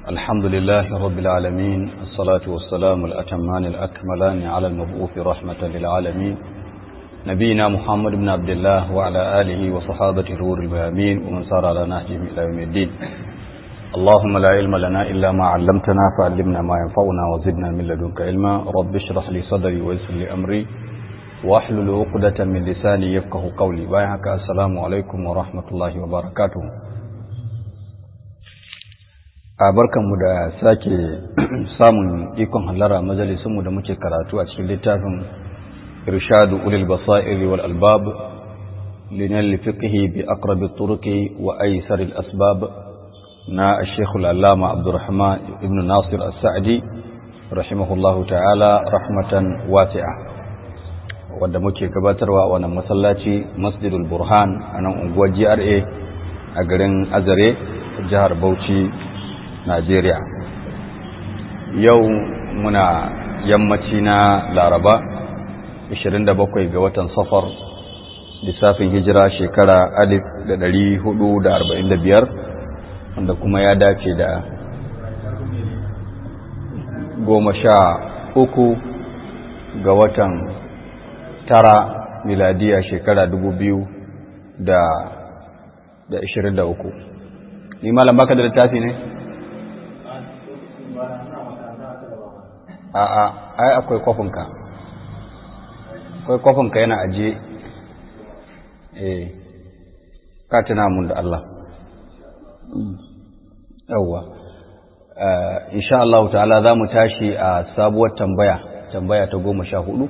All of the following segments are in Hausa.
الحمد لله رب العالمين الصلاة والسلام الأتمان الأكملان على المبعوث رحمة للعالمين نبينا محمد بن عبد الله وعلى آله وصحابة الغور الميامين ومن سار على نهجهم إلى يوم الدين اللهم لا علم لنا إلا ما علمتنا فعلمنا ما ينفعنا وزدنا من لدنك علما رب اشرح لي صدري ويسر لي أمري واحلل عقدة من لساني يفقه قولي بايعك السلام عليكم ورحمة الله وبركاته a barkanmu da sake samun ikon hallara majalisunmu da muke karatu a cikin littafin irshadu ulil basairi wal albab linal fiqhi bi aqrab turuqi wa aysar al asbab na al-shaykh al-allama abdurrahman ibn nasir as-sa'di rahimahullahu ta'ala rahmatan wasi'a wanda muke gabatarwa a wannan masallaci masjidul burhan a nan unguwar GRA a garin Azare jihar Bauchi Najeriya yau muna yammaci na Laraba 27 ga watan safar lissafin hijira shekara 1445 wanda kuma ya dace da goma sha uku ga watan tara miladiya shekara 2023 ni malam baka da littafi ne? a'a ai akwai kwafinka akwai kwafinka yana ajiye eh ka tuna mun da Allah yawwa insha Allah ta'ala za mu tashi a sabuwar tambaya tambaya ta goma sha hudu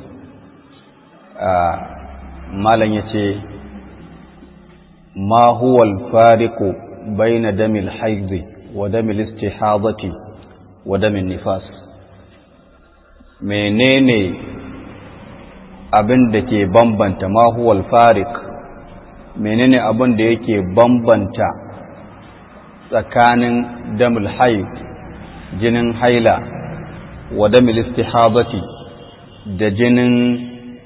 malam ya ce ma huwa al-fariqu bayna damil haidhi wa damil istihadati wa damin nifas menene abin da ke bambanta mahuwal farik menene abin da yake bambanta tsakanin damul haid jinin haila wa damul istihabati da jinin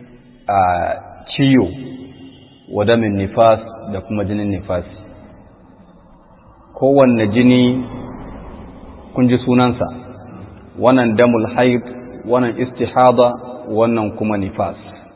ciyo wa damin nifas da kuma jinin nifasi kowanne jini kun ji sunansa wannan damul haid wannan istihada wannan kuma nifas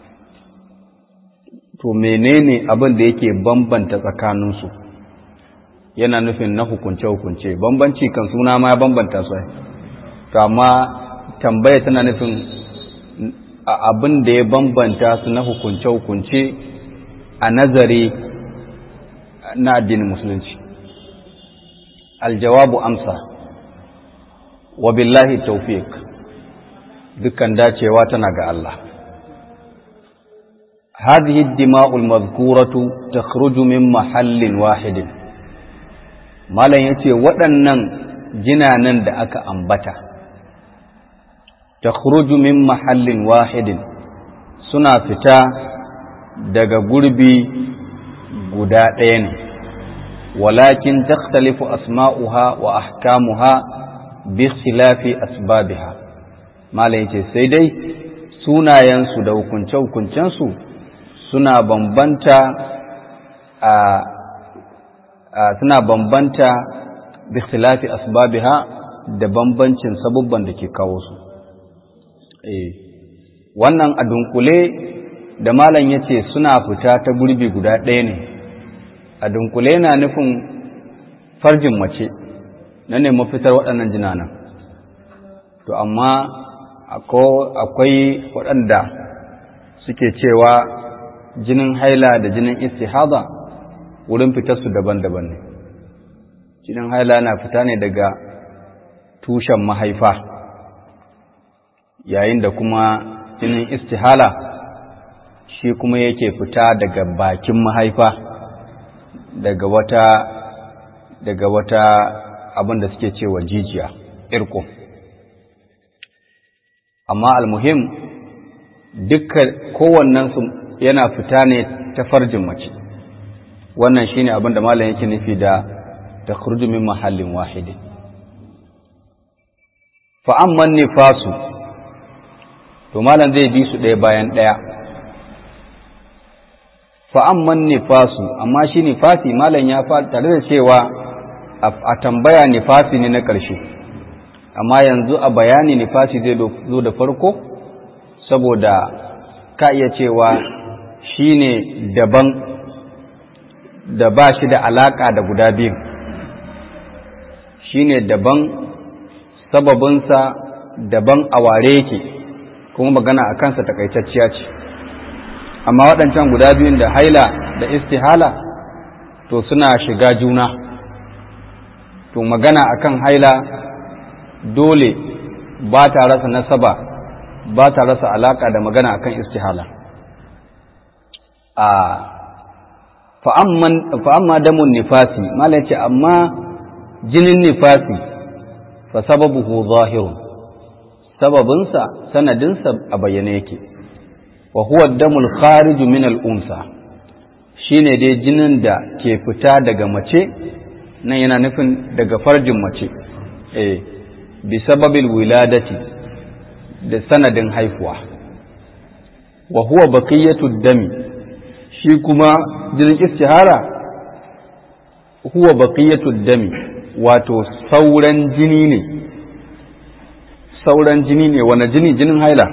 to menene abin da yake bambanta tsakaninsu yana nufin na hukunce-hukunce bambanci kan suna ma ya bambanta su to amma tambaya tana nufin abin da ya bambanta su na hukunce-hukunce a nazari na addinin musulunci aljawabu amsa wa billahi tawfiq dukkan dacewa tana ga Allah هذه الدماء المذكورة تخرج من محل واحد malam yace waɗannan jinanan da aka ambata takhruju min mahallin wahidin suna fita daga gurbi guda ɗaya ne walakin takhtalifu asma'uha wa ahkamuha bi ikhtilafi asbabiha malam yace sai dai sunayensu da hukunce-hukuncensu suna bambanta a suna bambanta bi ikhtilafi asbabiha da bambancin sabubban da ke kawo su eh wannan a dunkule da malam yace suna fita ta gurbi guda ɗaya ne a dunkule na nufin farjin mace na ne mafitar waɗannan jinanan to amma akwai waɗanda suke cewa jinin haila da jinin istihada wurin fitarsu daban-daban ne jinin haila na fita ne daga tushen mahaifa yayin da kuma jinin istihala shi kuma yake fita daga bakin mahaifa daga wata daga wata abin da suke cewa jijiya irko amma almuhim dukkan kowannensu yana fita ne ta farjin mace wannan shine abin da malam yake nufi da takhruju min mahallin wahidin fa amma nifasu to malam zai bi su ɗaya bayan ɗaya fa amma nifasu amma shi nifasi malam ya fa tare da cewa a tambaya nifasi ne na ƙarshe amma yanzu a bayani nifasi zai zo da farko saboda ka iya cewa shi ne daban da ba shi da alaƙa da guda biyu shi ne daban sababinsa daban a ware yake kuma magana a kansa takaitacciya ce amma waɗancan guda biyun da haila da istihala to suna shiga juna to magana akan haila dole ba ta rasa nasaba ba ta rasa alaka da magana akan istihala a fa'amma damun nifasi mala ce amma jinin nifasi fa sababuhu zahirun sababinsa sanadinsa a bayyane yake wa huwa damul khariju min al-unsa shine dai jinin da ke fita daga mace nan yana nufin daga farjin mace eh bi sababil wiladati da sanadin haifuwa wa huwa baqiyatu dami shi kuma jinin istihara huwa baqiyatu dami wato sauran jini ne sauran jini ne wani jini jinin haila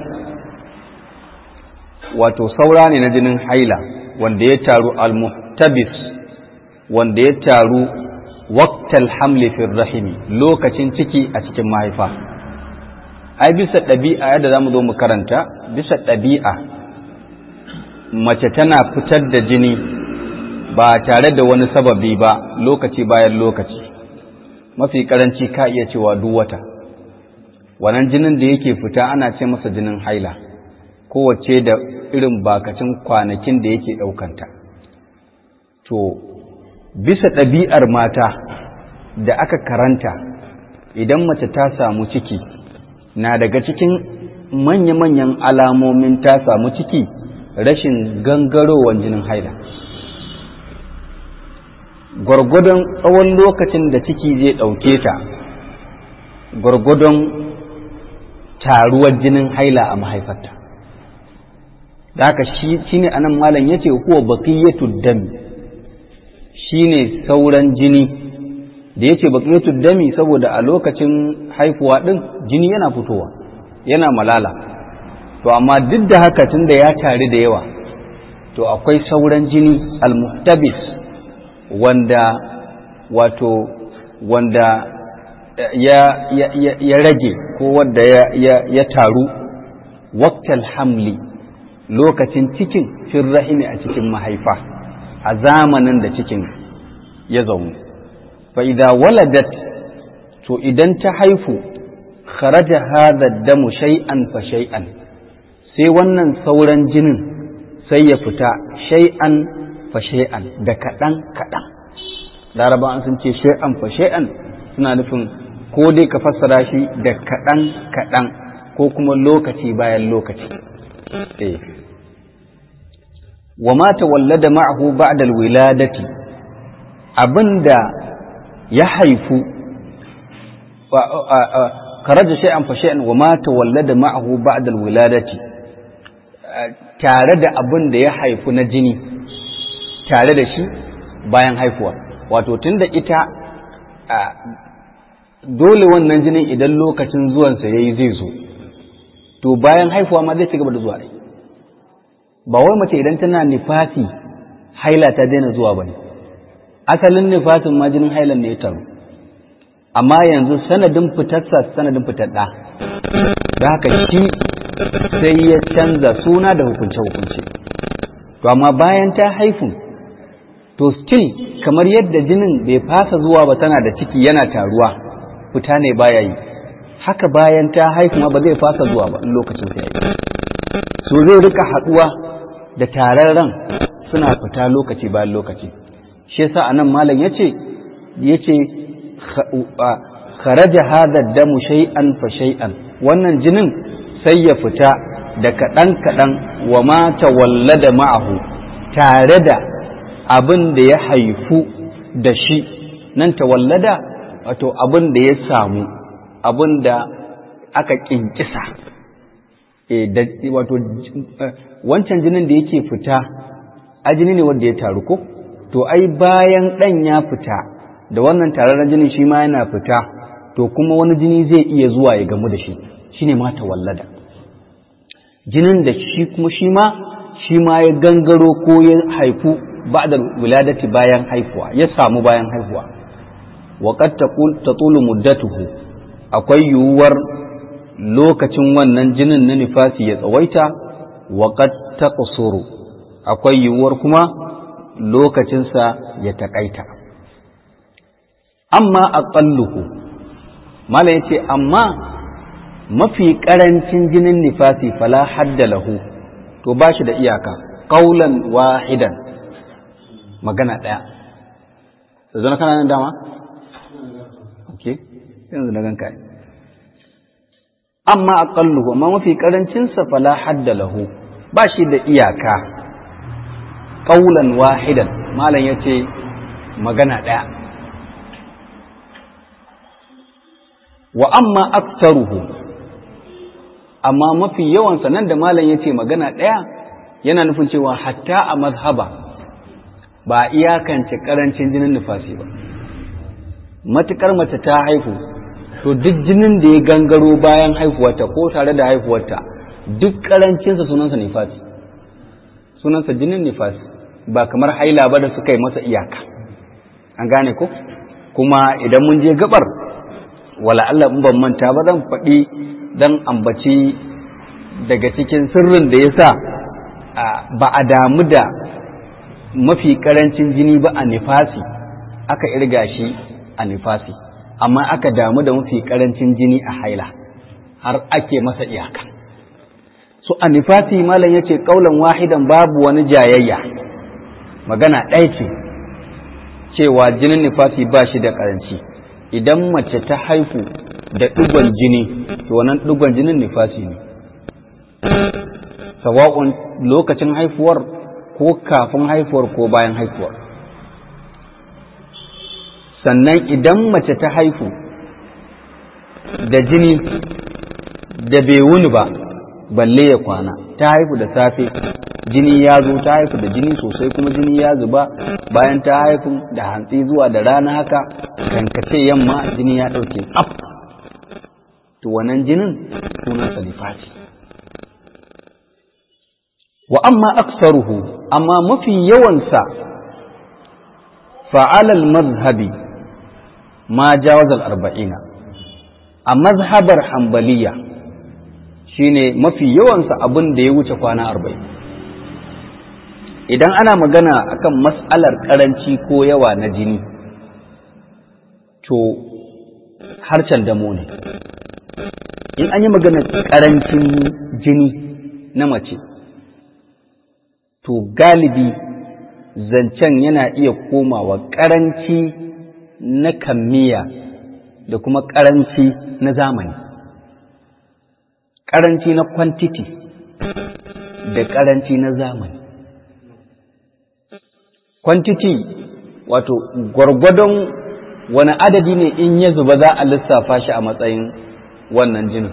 wato saura ne na jinin haila wanda ya taru al-muhtabis wanda ya taru waqtal hamli fi rahimi lokacin ciki a cikin mahaifa ai bisa ɗabi'a yadda zamu zo mu karanta bisa ɗabi'a mace tana fitar da jini ba tare da wani sababi ba lokaci bayan lokaci mafi karanci ka iya cewa duk wata wannan jinin da yake fita ana ce masa jinin haila kowace da irin bakacin kwanakin da yake ɗaukanta to bisa ɗabi'ar mata da aka karanta idan mace ta samu ciki na daga cikin manya-manyan alamomin ta samu ciki rashin gangarowar jinin haila gwargwadon tsawon lokacin da ciki zai ɗauke ta gwargwadon taruwar jinin haila a mahaifarta da haka shi ne anan malam ya ce huwa baqiyatu dami shi ne sauran jini da ya ce baqiyatu dami saboda a lokacin haifuwa ɗin jini yana fitowa yana malala to amma duk da haka tun da ya tare da yawa to akwai sauran jini almuhtabis wanda wato wanda ya, ya, ya, ya rage ko wanda ya, ya, ya taru waktal hamli lokacin cikin fin rahimi a cikin mahaifa a zamanin da cikin ya zaune fa idza waladat to idan ta haifu kharaja hadha damu shay'an fa shay'an sai wannan sauran jinin sai ya fita shay'an fa shay'an da kaɗan kaɗan laraba an sun ce shay'an fa shay'an suna nufin ko dai ka fassara shi da kaɗan kaɗan ko kuma lokaci bayan lokaci eh wa ma tawallada ma'ahu ba'da alwiladati abinda ya haifu karaja shay'an fa shay'an wa ma tawallada ma'ahu ba'da alwiladati tare da abin da ya haifu na jini tare da shi bayan haifuwa wato tunda ita dole wannan jinin idan lokacin zuwansa yayi zai zo to bayan haifuwa ma zai ci gaba da zuwa dai ba wai mace idan tana nifasi haila ta daina zuwa bane asalin nifasin ma jinin hailan ne ya taru amma yanzu sanadin fitarsa sanadin fitar ɗa da haka shi sai ya canza suna da hukunce-hukunce to amma bayan ta haifu to still kamar yadda jinin bai fasa zuwa ba tana da ciki yana taruwa fita ne baya yi haka bayan ta haifu ma ba zai fasa zuwa ba in lokacin ta yi so zai rika haɗuwa da tararren suna fita lokaci bayan lokaci shi yasa anan malam yace yace kharaja hadha damu shay'an fa shay'an wannan jinin sai ya fita da kaɗan kaɗan wa ma tawallada ma'ahu tare da abin da ya haifu da shi nan tawallada wato abin da ya samu abin da aka kinkisa wato wancan jinin da yake fita a jini ne wanda ya taru ko to ai bayan ɗan ya fita da wannan tararren jinin shi ma yana fita to kuma wani jini zai iya zuwa ya gamu da shi shine ma tawallada jinin da shi kuma shi ma shi ma ya gangaro ko ya haifu ba'da wiladati bayan haifuwa ya samu bayan haifuwa wa qad tatulu muddatuhu akwai yiwuwar lokacin wannan jinin na nifasi ya tsawaita wa qad taqsuru akwai yiwuwar kuma lokacinsa ya takaita amma aqalluhu mala yace amma mafi karancin jinin nifasi fala hadda lahu to ba shi da iyaka qaulan wahidan magana daya yanzu na kana nan dama okay yanzu na ganka amma aqalluhu amma mafi karancin sa fala hadda lahu ba shi da iyaka qaulan wahidan malam yace magana daya wa amma aktsaruhu amma mafi yawansa nan da malam ya ce magana ɗaya yana nufin cewa hatta a mazhaba ba a iyakance ƙarancin jinin nufasi ba matuƙar mace ta haihu to duk jinin da ya gangaro bayan haihuwarta ko tare da haihuwarta duk ƙarancinsa sunansa nifasi sunansa jinin nifasi ba kamar haila ba da suka yi masa iyaka an gane ko kuma idan mun je gabar wala Allah in ban manta ba zan faɗi dan ambaci daga cikin sirrin da ya sa ba a damu da mafi karancin jini ba a nifasi aka irga shi a nifasi amma aka damu da mafi karancin jini a haila har ake masa iyaka so a nifasi malam yace kaulan wahidan babu wani jayayya magana ɗaya ce cewa jinin nifasi ba shi da karanci idan mace ta haifu da ɗigon jini to wannan ɗigon jinin nifasi ne sawa'un lokacin haifuwar ko kafin haifuwar ko bayan haifuwar sannan idan mace ta haifu da jini da bai wuni ba balle ya kwana ta haifu da safe jini ya zo ta haifu da jini sosai kuma jini ya zuba bayan ta haifu da hantsi zuwa da rana haka kankace yamma jini ya ɗauke tsaf to wannan jinin sunan salifati wa amma aksaruhu amma mafi yawansa fa'alal mazhabi ma jawazal arba'ina a mazhabar hambaliya shine mafi yawansa abin da ya wuce kwana arba'in idan ana magana akan mas'alar karanci ko yawa na jini to harcen damo ne in an yi magana karancin jini na mace to galibi zancen yana iya komawa karanci na kammiya da kuma karanci na zamani karanci na quantity da karanci na zamani quantity wato gwargwadon wani adadi ne in ya zuba za a lissafa shi a matsayin wannan jinin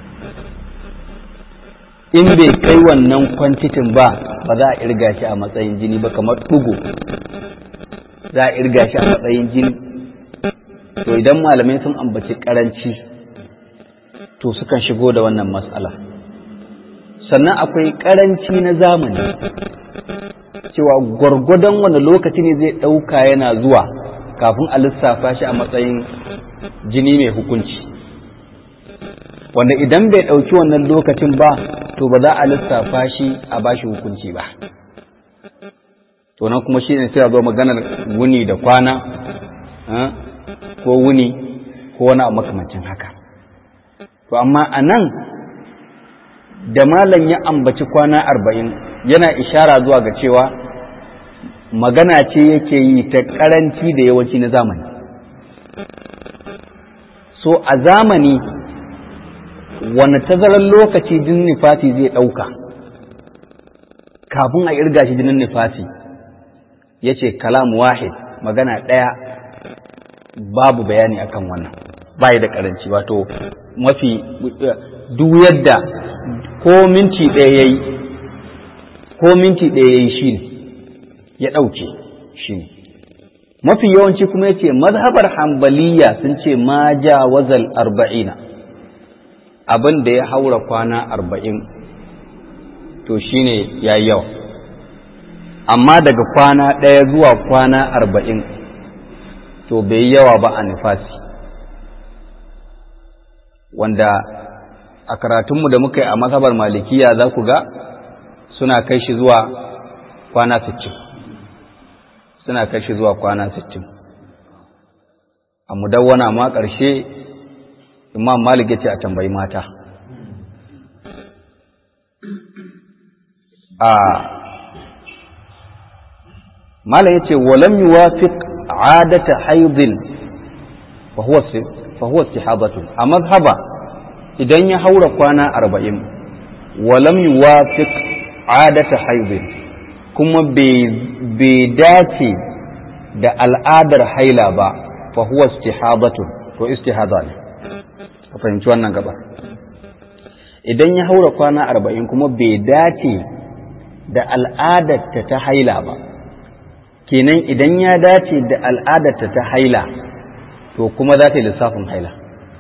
in bai kai wannan kwantitin ba ba za a irga shi a matsayin jini ba kamar ɗugu za a irga shi a matsayin jini to idan malamai sun ambaci karanci to sukan shigo da wannan matsala sannan akwai karanci na zamani cewa gwargwadon wani lokaci ne zai ɗauka yana zuwa kafin a lissafa shi a matsayin jini mai hukunci wanda idan bai ɗauki wannan lokacin ba to ba za a lissafa shi a bashi hukunci ba to nan kuma shi ne sai a zo maganar wuni da kwana ko wuni ko wani abu makamancin haka to amma a nan da malam ya ambaci kwana arba'in yana ishara zuwa ga cewa magana ce yake yi ta karanci da yawanci na zamani so a zamani wani tazarar lokaci jinin nifasi zai ɗauka kafin a irga shi jinin nifasi ya ce kalam wahid magana ɗaya babu bayani akan wannan bayi da karanci wato mafi duk yadda ko minti ɗaya ya yi ko minti ɗaya ya yi shi ne ya ɗauke shi ne mafi yawanci kuma yace mazhabar hambaliya sun ce ma jawazal arba'ina abin da ya haura kwana arba'in to shine yayi yawa amma daga kwana ɗaya zuwa kwana arba'in to bai yawa ba a nifasi wanda a karatunmu da muka yi a mazhabar malikiya za ku ga suna kai shi zuwa kwana sittin suna kai shi zuwa kwana sittin a mudawwana ma ƙarshe imam malik ya ce a tambayi mata a malam ya ce walam yuwafiq adata haidin fa huwa istihabatu a mazhaba idan ya haura kwana arba'in walam yuwafiq adata haidin kuma bai dace da al'adar haila ba fa huwa istihabatu to istihada ne ka fahimci wannan gaba idan ya haura kwana arba'in kuma bai dace da al'adarta ta haila ba kenan idan ya dace da al'adarta ta haila to kuma za ta yi lissafin haila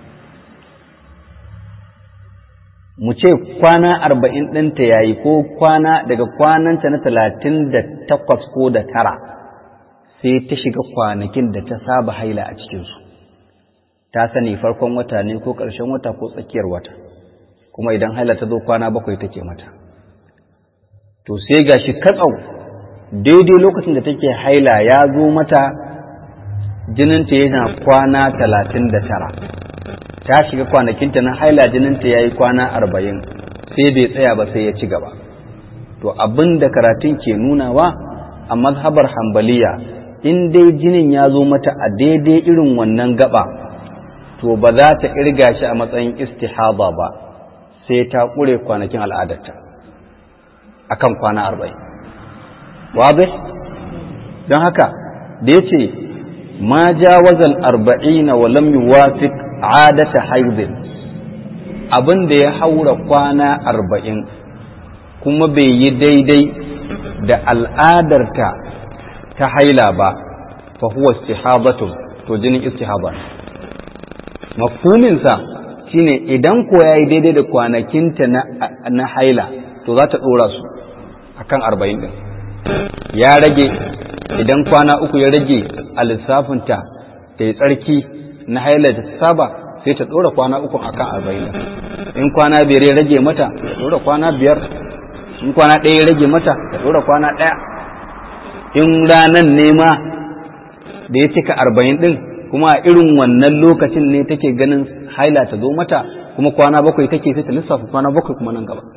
mu ce kwana arba'in ɗinta ya yi ko kwana daga kwananta na talatin da takwas ko da tara sai ta shiga kwanakin da ta saba haila a cikinsu ta sani farkon wata ne ko ƙarshen wata ko tsakiyar wata kuma idan haila ta zo kwana bakwai take mata to sai ga shi katsau daidai lokacin da take haila ya zo mata jininta yana kwana talatin da tara ta shiga kwanakinta na haila jininta ya yi kwana arba'in sai bai tsaya ba sai ya ci gaba to abin da karatun ke nunawa a mazhabar hambaliya in dai jinin ya zo mata a daidai irin wannan gaba to ba za ta irga shi a matsayin istihaba ba sai ta ƙure kwanakin al'adarta a kan kwana arba'in wabe don haka da ya ce ma jawazal arba'ina wa lam yuwafiq adata haizin abin da ya haura kwana arba'in kuma bai yi daidai da al'adarta ta haila ba fa huwa istihabatun to jinin istihaba mafhuminsa shine idan ko ya yi daidai da kwanakinta na haila to za ta ɗora su a kan arba'in ɗin ya rage idan kwana uku ya rage a lissafinta ta yi tsarki na haila ta saba sai ta ɗora kwana uku a kan arba'in in kwana biyar ya rage mata ta ɗora kwana biyar in kwana ɗaya ya rage mata ta ɗora kwana ɗaya in ranan nema da ya cika arba'in ɗin kuma a irin wannan lokacin ne take ganin haila ta zo mata kuma kwana bakwai take sai ta lissafa kwana bakwai kuma nan gaba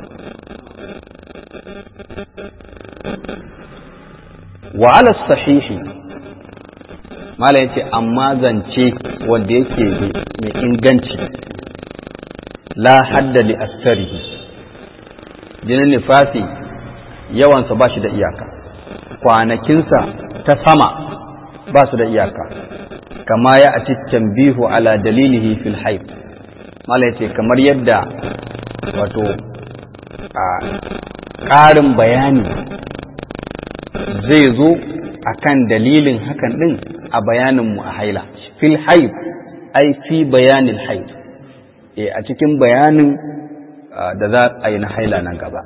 wa ala sahihi mala yace amma zance wanda yake mai inganci la hadda li asarihi jinin nifasi yawansa ba shi da iyaka kwanakinsa ta sama ba su da iyaka kama ya ati tambihu ala dalilihi fil haif mala yace kamar yadda wato a ƙarin bayani zai zo akan dalilin hakan din a bayaninmu a haila fil haif ai fi bayanin haif e a cikin bayanin da za a yi na haila nan gaba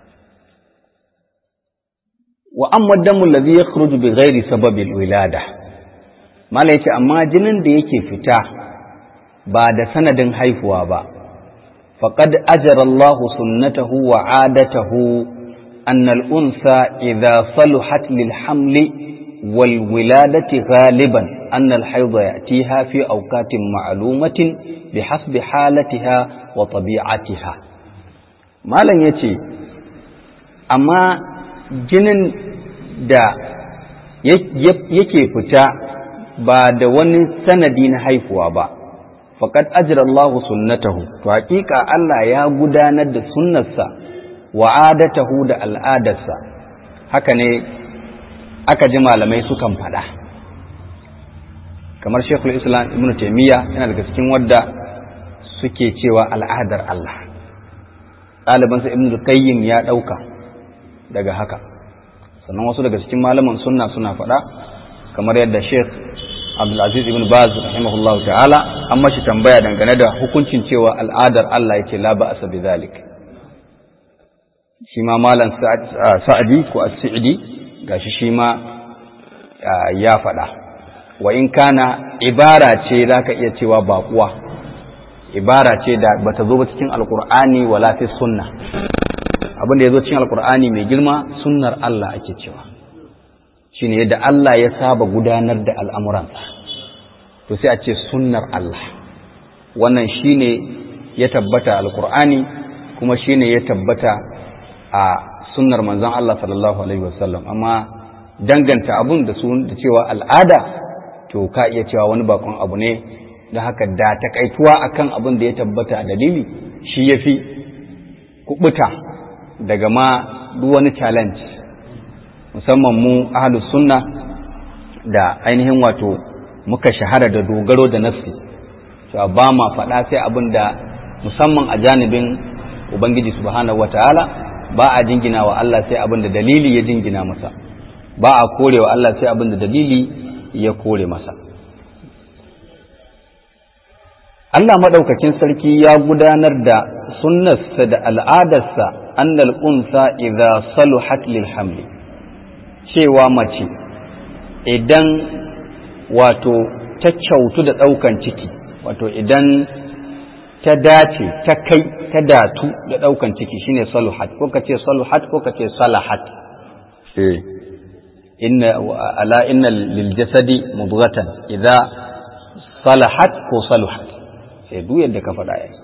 wa amma damu allazi yakhruju bi ghairi sababil wilada mala yace amma jinin da yake fita ba da sanadin haifuwa ba faqad ajara Allah sunnatahu wa adatahu أن الأنثى إذا صلحت للحمل والولادة غالبا أن الحيض يأتيها في أوقات معلومة بحسب حالتها وطبيعتها ما لن يتي أما جنن دا yake fita ba da wani sanadi na haifuwa ba faqad ajra Allahu sunnatahu to hakika Allah ya gudanar da sunnarsa wa'adatahu da al'adarsa haka ne aka ji malamai sukan faɗa kamar shekul islam ibn taimiyya yana daga cikin wadda suke cewa al'adar Allah ɗalibansa ibn qayyim ya ɗauka daga haka sannan wasu daga cikin malaman sunna suna faɗa kamar yadda Sheikh Abdulaziz ibn Baz rahimahullahu ta'ala an mashi tambaya dangane da hukuncin cewa al'adar Allah yake la ba'asa bi zalik shi ma malam Sa'adi ko As-Sa'di gashi shi ma ya faɗa wa in kana ibara ce zaka iya cewa baƙuwa ibara ce da bata zo ba cikin alqur'ani wala fi sunna abin da ya zo cikin alqur'ani mai girma sunnar Allah ake cewa shine yadda Allah ya saba gudanar da al'amuransa to sai a ce sunnar Allah wannan shine ya tabbata alkur'ani kuma shine ya tabbata a sunnar manzon Allah sallallahu alaihi wasallam amma danganta abun da su da cewa al'ada to ka iya cewa wani bakon abu ne da haka da takaituwa akan abin da ya tabbata a dalili shi yafi kubuta daga ma duk wani challenge musamman mu ahlus sunna da ainihin wato muka shahara da dogaro da nafsi cewa ba ma faɗa sai abin da musamman a janibin ubangiji subhanahu wataala ba a jingina wa Allah sai abin da dalili ya jingina masa ba a kore wa Allah sai abin da dalili ya kore masa Allah maɗaukakin sarki ya gudanar da sunnarsa da al'adarsa annal unsa idza saluhat lil hamli cewa mace idan wato ta kyautu da ɗaukan ciki wato idan ta dace ta kai ta datu da ɗaukan ciki shine saluhat ko ka ce saluhat ko ka ce salahat eh inna ala inna lil jasadi mudghatan idza salahat ko saluhat sai duk yadda ka faɗa yayi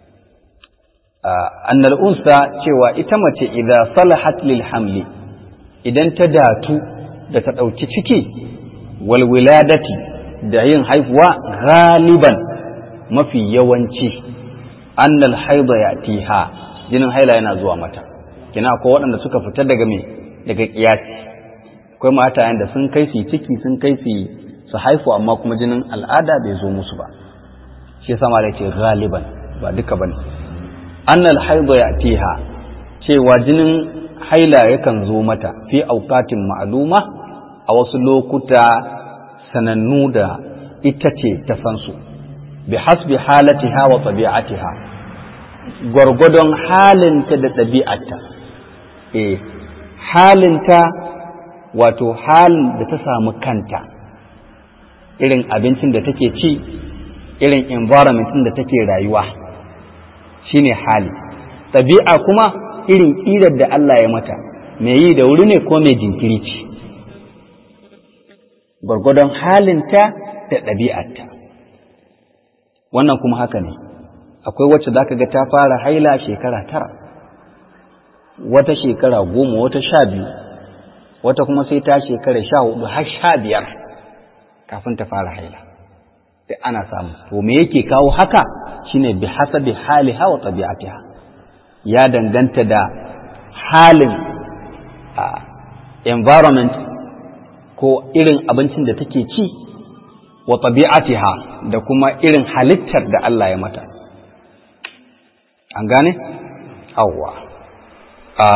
annal unsa cewa ita mace idza salahat lil hamli idan ta datu da ta ɗauki ciki walwiladati da yin haifuwa galiban mafi yawanci annal haida ya tiha jinin haila yana zuwa mata kina akwai waɗanda suka fita daga me daga kiyasi akwai mata yanda sun kai su ciki sun kai su su haifu amma kuma jinin al'ada bai zo musu ba shi yasa ma ce galiban ba duka bane annal haida ya tiha cewa jinin haila yakan zo mata fi auqatin ma'luma a wasu lokuta sanannu da ita ce ta san su bi hasbi halatiha wa tabi'atiha gwargwadon halinta da ɗabi'arta eh halinta wato halin da ta samu kanta irin abincin da take ci irin environment da take rayuwa shine hali ɗabi'a kuma irin ƙirar da Allah ya mata mai yi da wuri ne ko mai jinkiri ce gwargwadon halinta da ɗabi'arta wannan kuma haka ne akwai wacce za ka ga ta fara haila shekara tara wata shekara goma wata sha biyu wata kuma sai ta shekara sha hudu har sha biyar kafin ta fara haila da ana samu to me yake kawo haka shine bi hasabi haliha wa tabi'atiha ya danganta da halin environment ko irin abincin da take ci wa tabi'atiha da kuma irin halittar da Allah ya mata an gane awwa a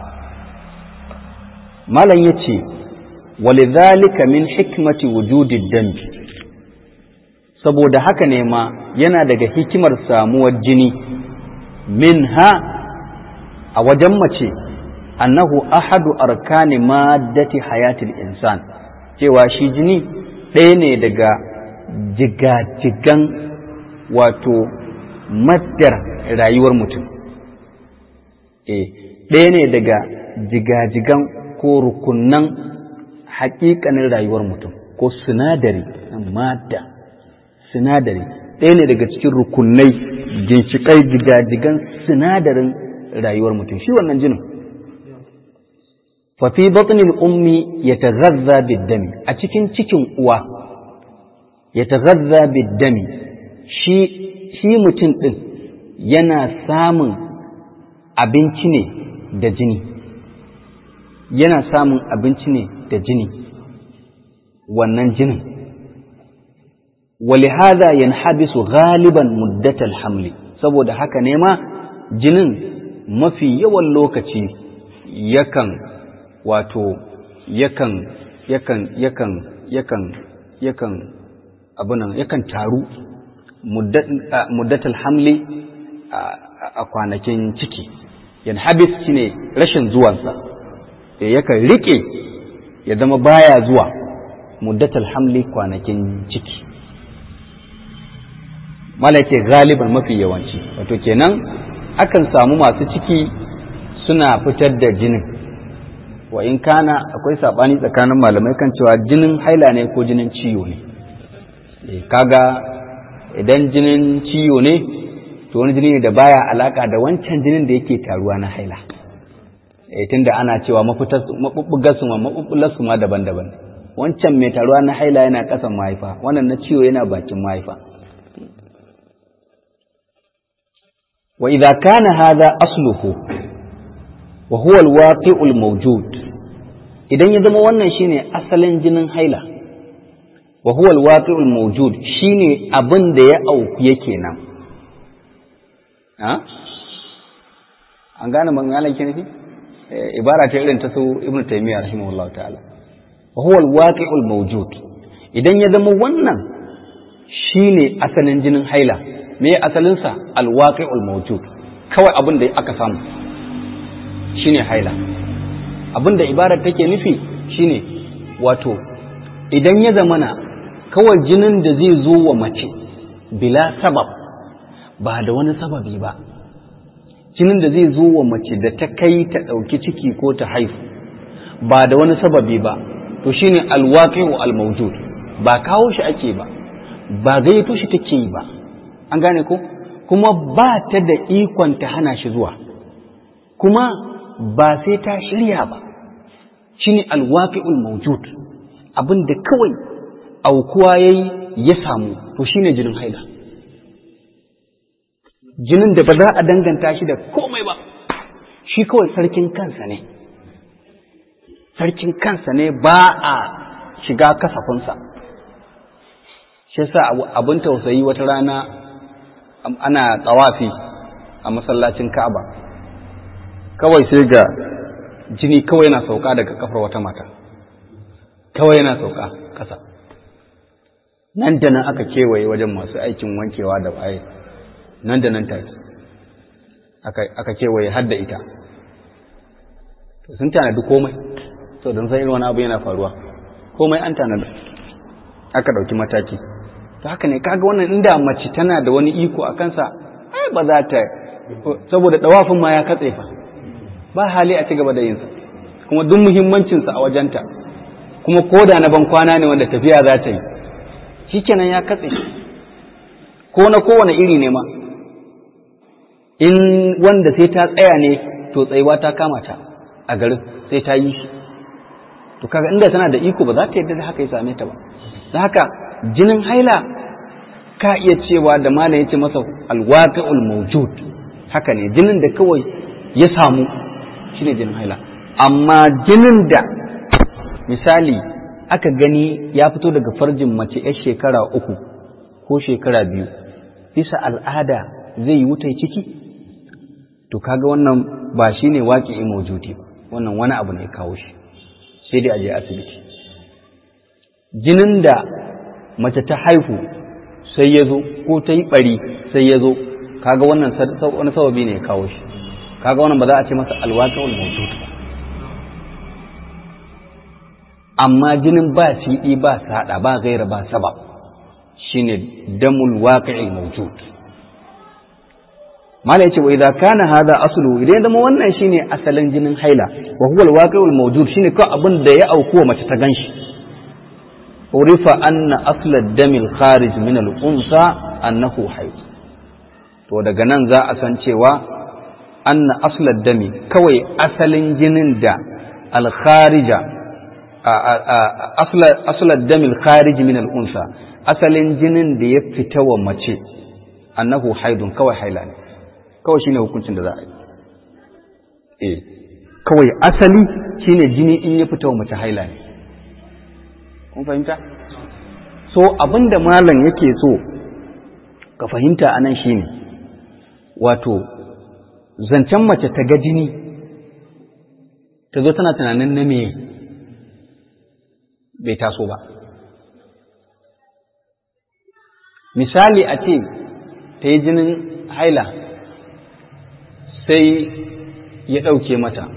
malam yace walidhalika min hikmati wujudid dambi saboda haka ne ma yana daga hikimar samuwar jini minha a wajen mace annahu ahadu arkani maddati hayatil insan cewa shi jini ɗaya ne daga jigajigan wato maddar rayuwar mutum eh ɗaya ne daga jigajigan ko rukunan haƙiƙanin rayuwar mutum ko sinadari madda sinadari ɗaya ne daga cikin rukunai ginshiƙai jigajigan sinadarin rayuwar mutum shi wannan jinin fafi batnil ummi ya taghazza biddami a cikin cikin uwa ya taghazza biddami shi shi mutum ɗin yana samun abinci ne da jini yana samun abinci ne da jini wannan jinin ولهذا ينحبس غالبا مدة الحمل saboda haka ne ma jinin mafi yawan lokaci yakan wato yakan yakan yakan yakan yakan abunan yakan taru muddatul hamli a kwanakin ciki yan habis shine rashin zuwansa yakan rike ya zama baya zuwa muddatul hamli kwanakin ciki mala ce galiban mafi yawanci wato kenan akan samu masu ciki suna fitar da jinin wa in kana akwai sabani tsakanin malamai kan cewa jinin haila ne ko jinin ciwo ne kaga idan jinin ciwo ne to wani jini ne da baya alaka da wancan jinin da yake taruwa na haila eh tunda ana cewa mafitar mabubbugar su mabubbular su ma daban-daban wancan mai taruwa na haila yana kasan mahaifa wannan na ciwo yana bakin mahaifa wa idza kana hadha asluhu wa huwa alwaqi'ul mawjud idan ya zama wannan shine asalin jinin haila wa huwa alwaqi'ul mawjud shine abin da ya auku yake nan ha an gane maganar ke nufi ibara ta irin ta su ibnu taymiyyah rahimahullahu ta'ala wa huwa alwaqi'ul mawjud idan ya zama wannan shine asalin jinin haila me asalin sa alwaqi'ul mawjud kawai abin da aka samu shine haila abin da ibarar take nufi shine wato idan ya zamana kawai jinin da zai zo wa mace bila sabab ba da wani sababi ba jinin da zai zo wa mace da ta kai ta ɗauki ciki ko ta haifu ba da wani sababi ba to shine alwaqi'u almawjud ba kawo shi ake ba ba gayyato shi take yi ba an gane ko kuma ba ta da ikon ta hana shi zuwa kuma ba sai ta shirya ba shine alwaqi'ul mawjud abin da kawai aukuwa yayi ya samu to shine jinin haila jinin da ba za a danganta shi da komai ba shi kawai sarkin kansa ne sarkin kansa ne ba a shiga kasafinsa shi yasa abin tausayi wata rana ana tsawafi a masallacin Ka'aba kawai sai ga jini kawai yana sauka daga kafar wata mata kawai yana sauka ƙasa nan da nan aka kewaye wajen masu aikin wankewa da waye nan da nan take aka kewaye har da ita sun tanadi komai to don sai wani abu yana faruwa komai an tanada aka ɗauki mataki to haka ne kaga wannan inda mace tana da wani iko a kansa ai ba za ta saboda ɗawafin ma ya katse fa ba hali a ci gaba da yinsa kuma duk muhimmancinsa a wajenta kuma koda na ban kwana ne wanda tafiya za ta yi shikenan ya katse ko na kowane iri ne ma in wanda sai ta tsaya ne to tsayuwa ta kama ta a garin sai ta yi shi to kaga inda tana da iko ba za ta yadda da haka ya same ta ba da haka jinin haila ka iya cewa da malam yace masa alwaqi'ul mawjud haka ne jinin da kawai ya samu shine jinin haila amma jinin da misali aka gani ya fito daga farjin mace 'yar shekara uku ko shekara biyu bisa al'ada zai yi wutai ciki to kaga wannan ba shine waƙi mawjudi ba wannan wani abu ne kawo shi sai dai a je asibiti jinin da mace ta haihu sai ya zo ko ta yi ɓari sai ya zo kaga wannan wani sababi ne ya kawo shi kaga wannan ba za a ce masa alwaƙawul mawjud ba amma jinin ba siɗi ba saɗa ba gaira ba sabab shine damul waqi'il mawjud mala yace wa idza kana hada aslu idan zama wannan shine asalin jinin haila wa huwa alwaqi'ul mawjud shine kawai abin da ya auku wa mace ta ganshi urifa anna asla damil kharij min al-unsa annahu hayd to daga nan za a san cewa anna asla dami kawai asalin jinin da al-kharija asla damil kharij min al-unsa asalin jinin da ya fita wa mace annahu haidun kawai haila ne kawai shine hukuncin da za a yi eh kawai asali shine jini in ya fita wa mace haila ne kun fahimta so abinda malam yake so ka fahimta anan shine wato zancen mace ta ga jini ta zo tana tunanin na me bai taso ba misali a ce ta yi jinin haila sai ya ɗauke mata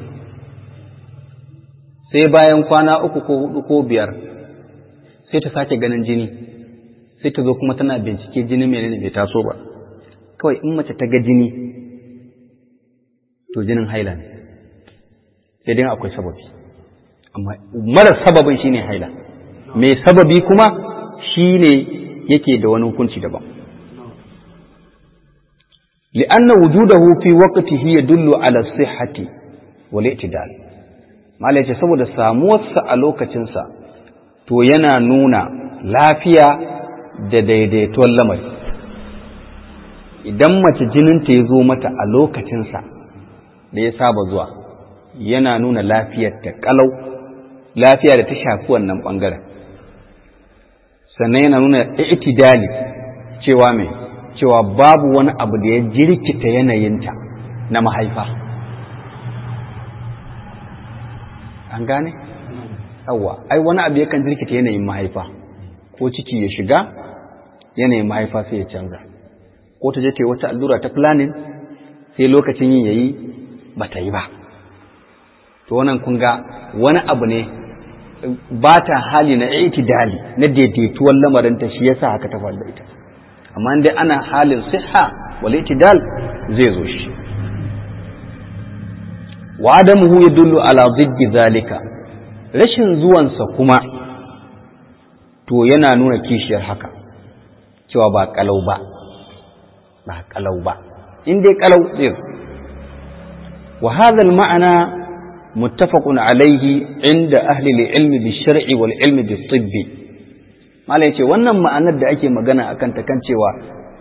sai bayan kwana uku ko hudu ko biyar sai ta sake ganin jini sai ta zo kuma tana bincike jini menene bai taso ba kawai in mace ta ga jini to jinin haila ne sai dai akwai sababi amma mara sababin shine haila mai sababi kuma shine yake da wani hukunci daban li'anna wujudahu fi waqtihi yadullu ala sihhati wal i'tidal malai ce saboda samuwarsa a lokacinsa to yana nuna lafiya da daidaituwar lamari idan mace jininta ya zo mata a lokacinsa da ya saba zuwa yana nuna lafiyar ta kalau lafiya da ta shafi wannan ɓangaren sannan yana nuna itidali cewa mai cewa babu wani abu da ya jirkita yanayinta na mahaifa an gane? yawwa ai wani abu yakan jirkita yanayin mahaifa ko ciki ya shiga yanayin mahaifa sai ya canza ko ta je ta yi wata allura ta planning sai lokacin yin yayi ba ta yi ba to wannan kun ga wani abu ne ba ta hali na itidali na daidaituwar lamarinta shi yasa haka ta faru da ita amma dai ana halin siha wal itidal zai zo shi wa adamuhu yadullu ala ziddi zalika rashin zuwansa kuma to yana nuna kishiyar haka cewa ba kalau ba ba kalau ba in dai kalau zai wa hadha al ma'ana متفق عليه عند أهل العلم بالشرع والعلم بالطب mala yace wannan ma'anar da ake magana akan ta kan cewa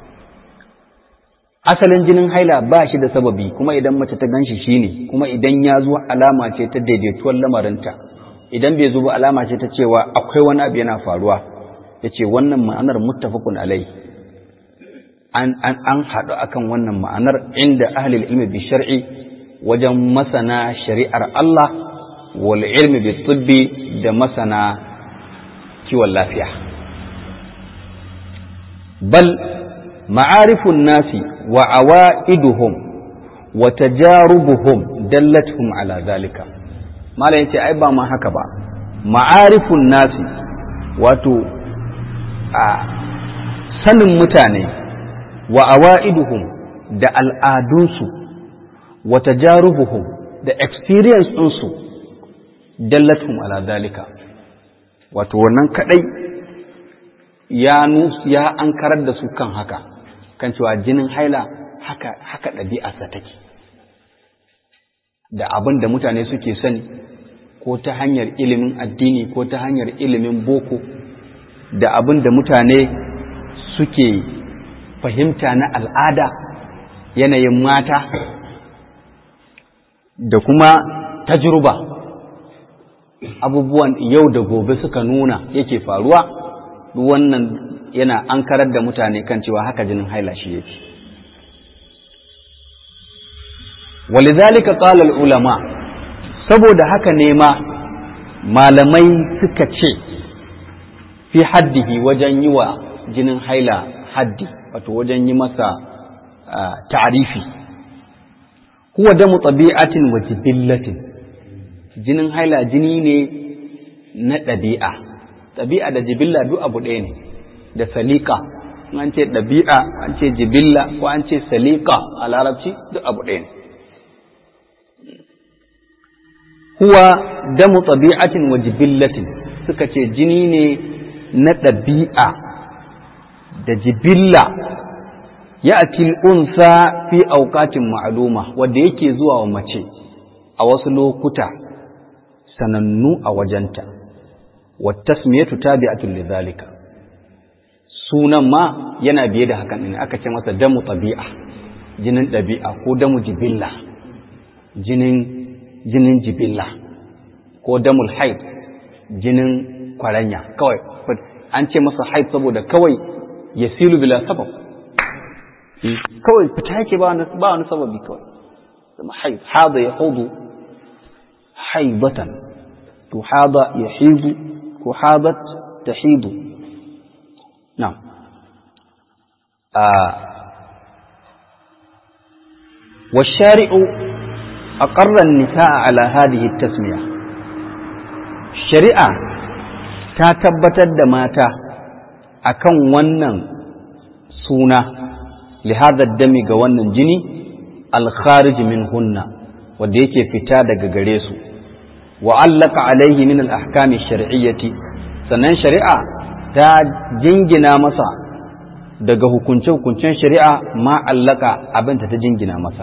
asalin jinin haila ba shi da sababi kuma idan mace ta ganshi shine kuma idan ya zo alama ce ta daidaituwar lamarinta idan bai zo ba alama ce ta cewa akwai wani abu yana faruwa yace wannan ma'anar muttafaqun alai an an an haɗu akan wannan ma'anar inda ahli ilmi bi shar'i wajen masana shari'ar Allah wal ilmi bi tibbi da masana kiwon lafiya bal ma'arifun nasi wa awa'iduhum wa tajarubuhum dallatuhum ala zalika malam yace ai ba ma haka ba ma'arifun nasi wato a sanin mutane wa awa'iduhum da al'adunsu wa tajarubuhum da experience ɗinsu dallatum ala zalika wato wannan kadai ya ya an karar da su kan haka kan cewa jinin haila haka haka ɗabi'arsa take da abin da mutane suke sani ko ta hanyar ilimin addini ko ta hanyar ilimin boko da abin da mutane suke fahimta na al'ada yanayin mata da kuma tajruba abubuwan yau da gobe suka nuna yake faruwa duk wannan yana an karar da mutane kan cewa haka jinin haila shi yake walizalika qala ulama saboda haka ne ma malamai suka ce fi haddihi wajen yi wa jinin haila haddi wato wajen yi masa ta'arifi huwa damu tabi'atin wa jibillatin jinin haila jini ne na ɗabi'a ɗabi'a da jibilla duk abu ɗaya ne da salika an ce ɗabi'a an ce jibilla ko an ce salika a larabci duk abu ɗaya ne huwa damu tabi'atin wa jibillatin suka ce jini ne na ɗabi'a da jibilla ya atil unsa fi auqatin ma'luma wanda yake zuwa wa mace a wasu lokuta sanannu a wajenta wa tasmiyatu tabi'atun lidhalika sunan ma yana biye da hakan ne aka ce masa damu tabi'a jinin ɗabi'a ko damu jibilla jinin jinin jibilla ko damul haid jinin kwaranya kawai an ce masa haid saboda kawai yasilu bila sabab kawai fita yake ba wani sababi kawai zama haid hada ya hudu haibatan to hada ya hidu ko hadat ta hidu na والشارع أقر النساء على هذه التسمية شريعة تتبتد ماتا أكن ونن سونا لهذا الدم قوانا جني الخارج منهن وديك فتاد قريسو وعلق عليه من الأحكام الشرعية sannan shari'a ta jingina masa daga hukunce-hukuncen shari'a ma allaka abinta ta jingina masa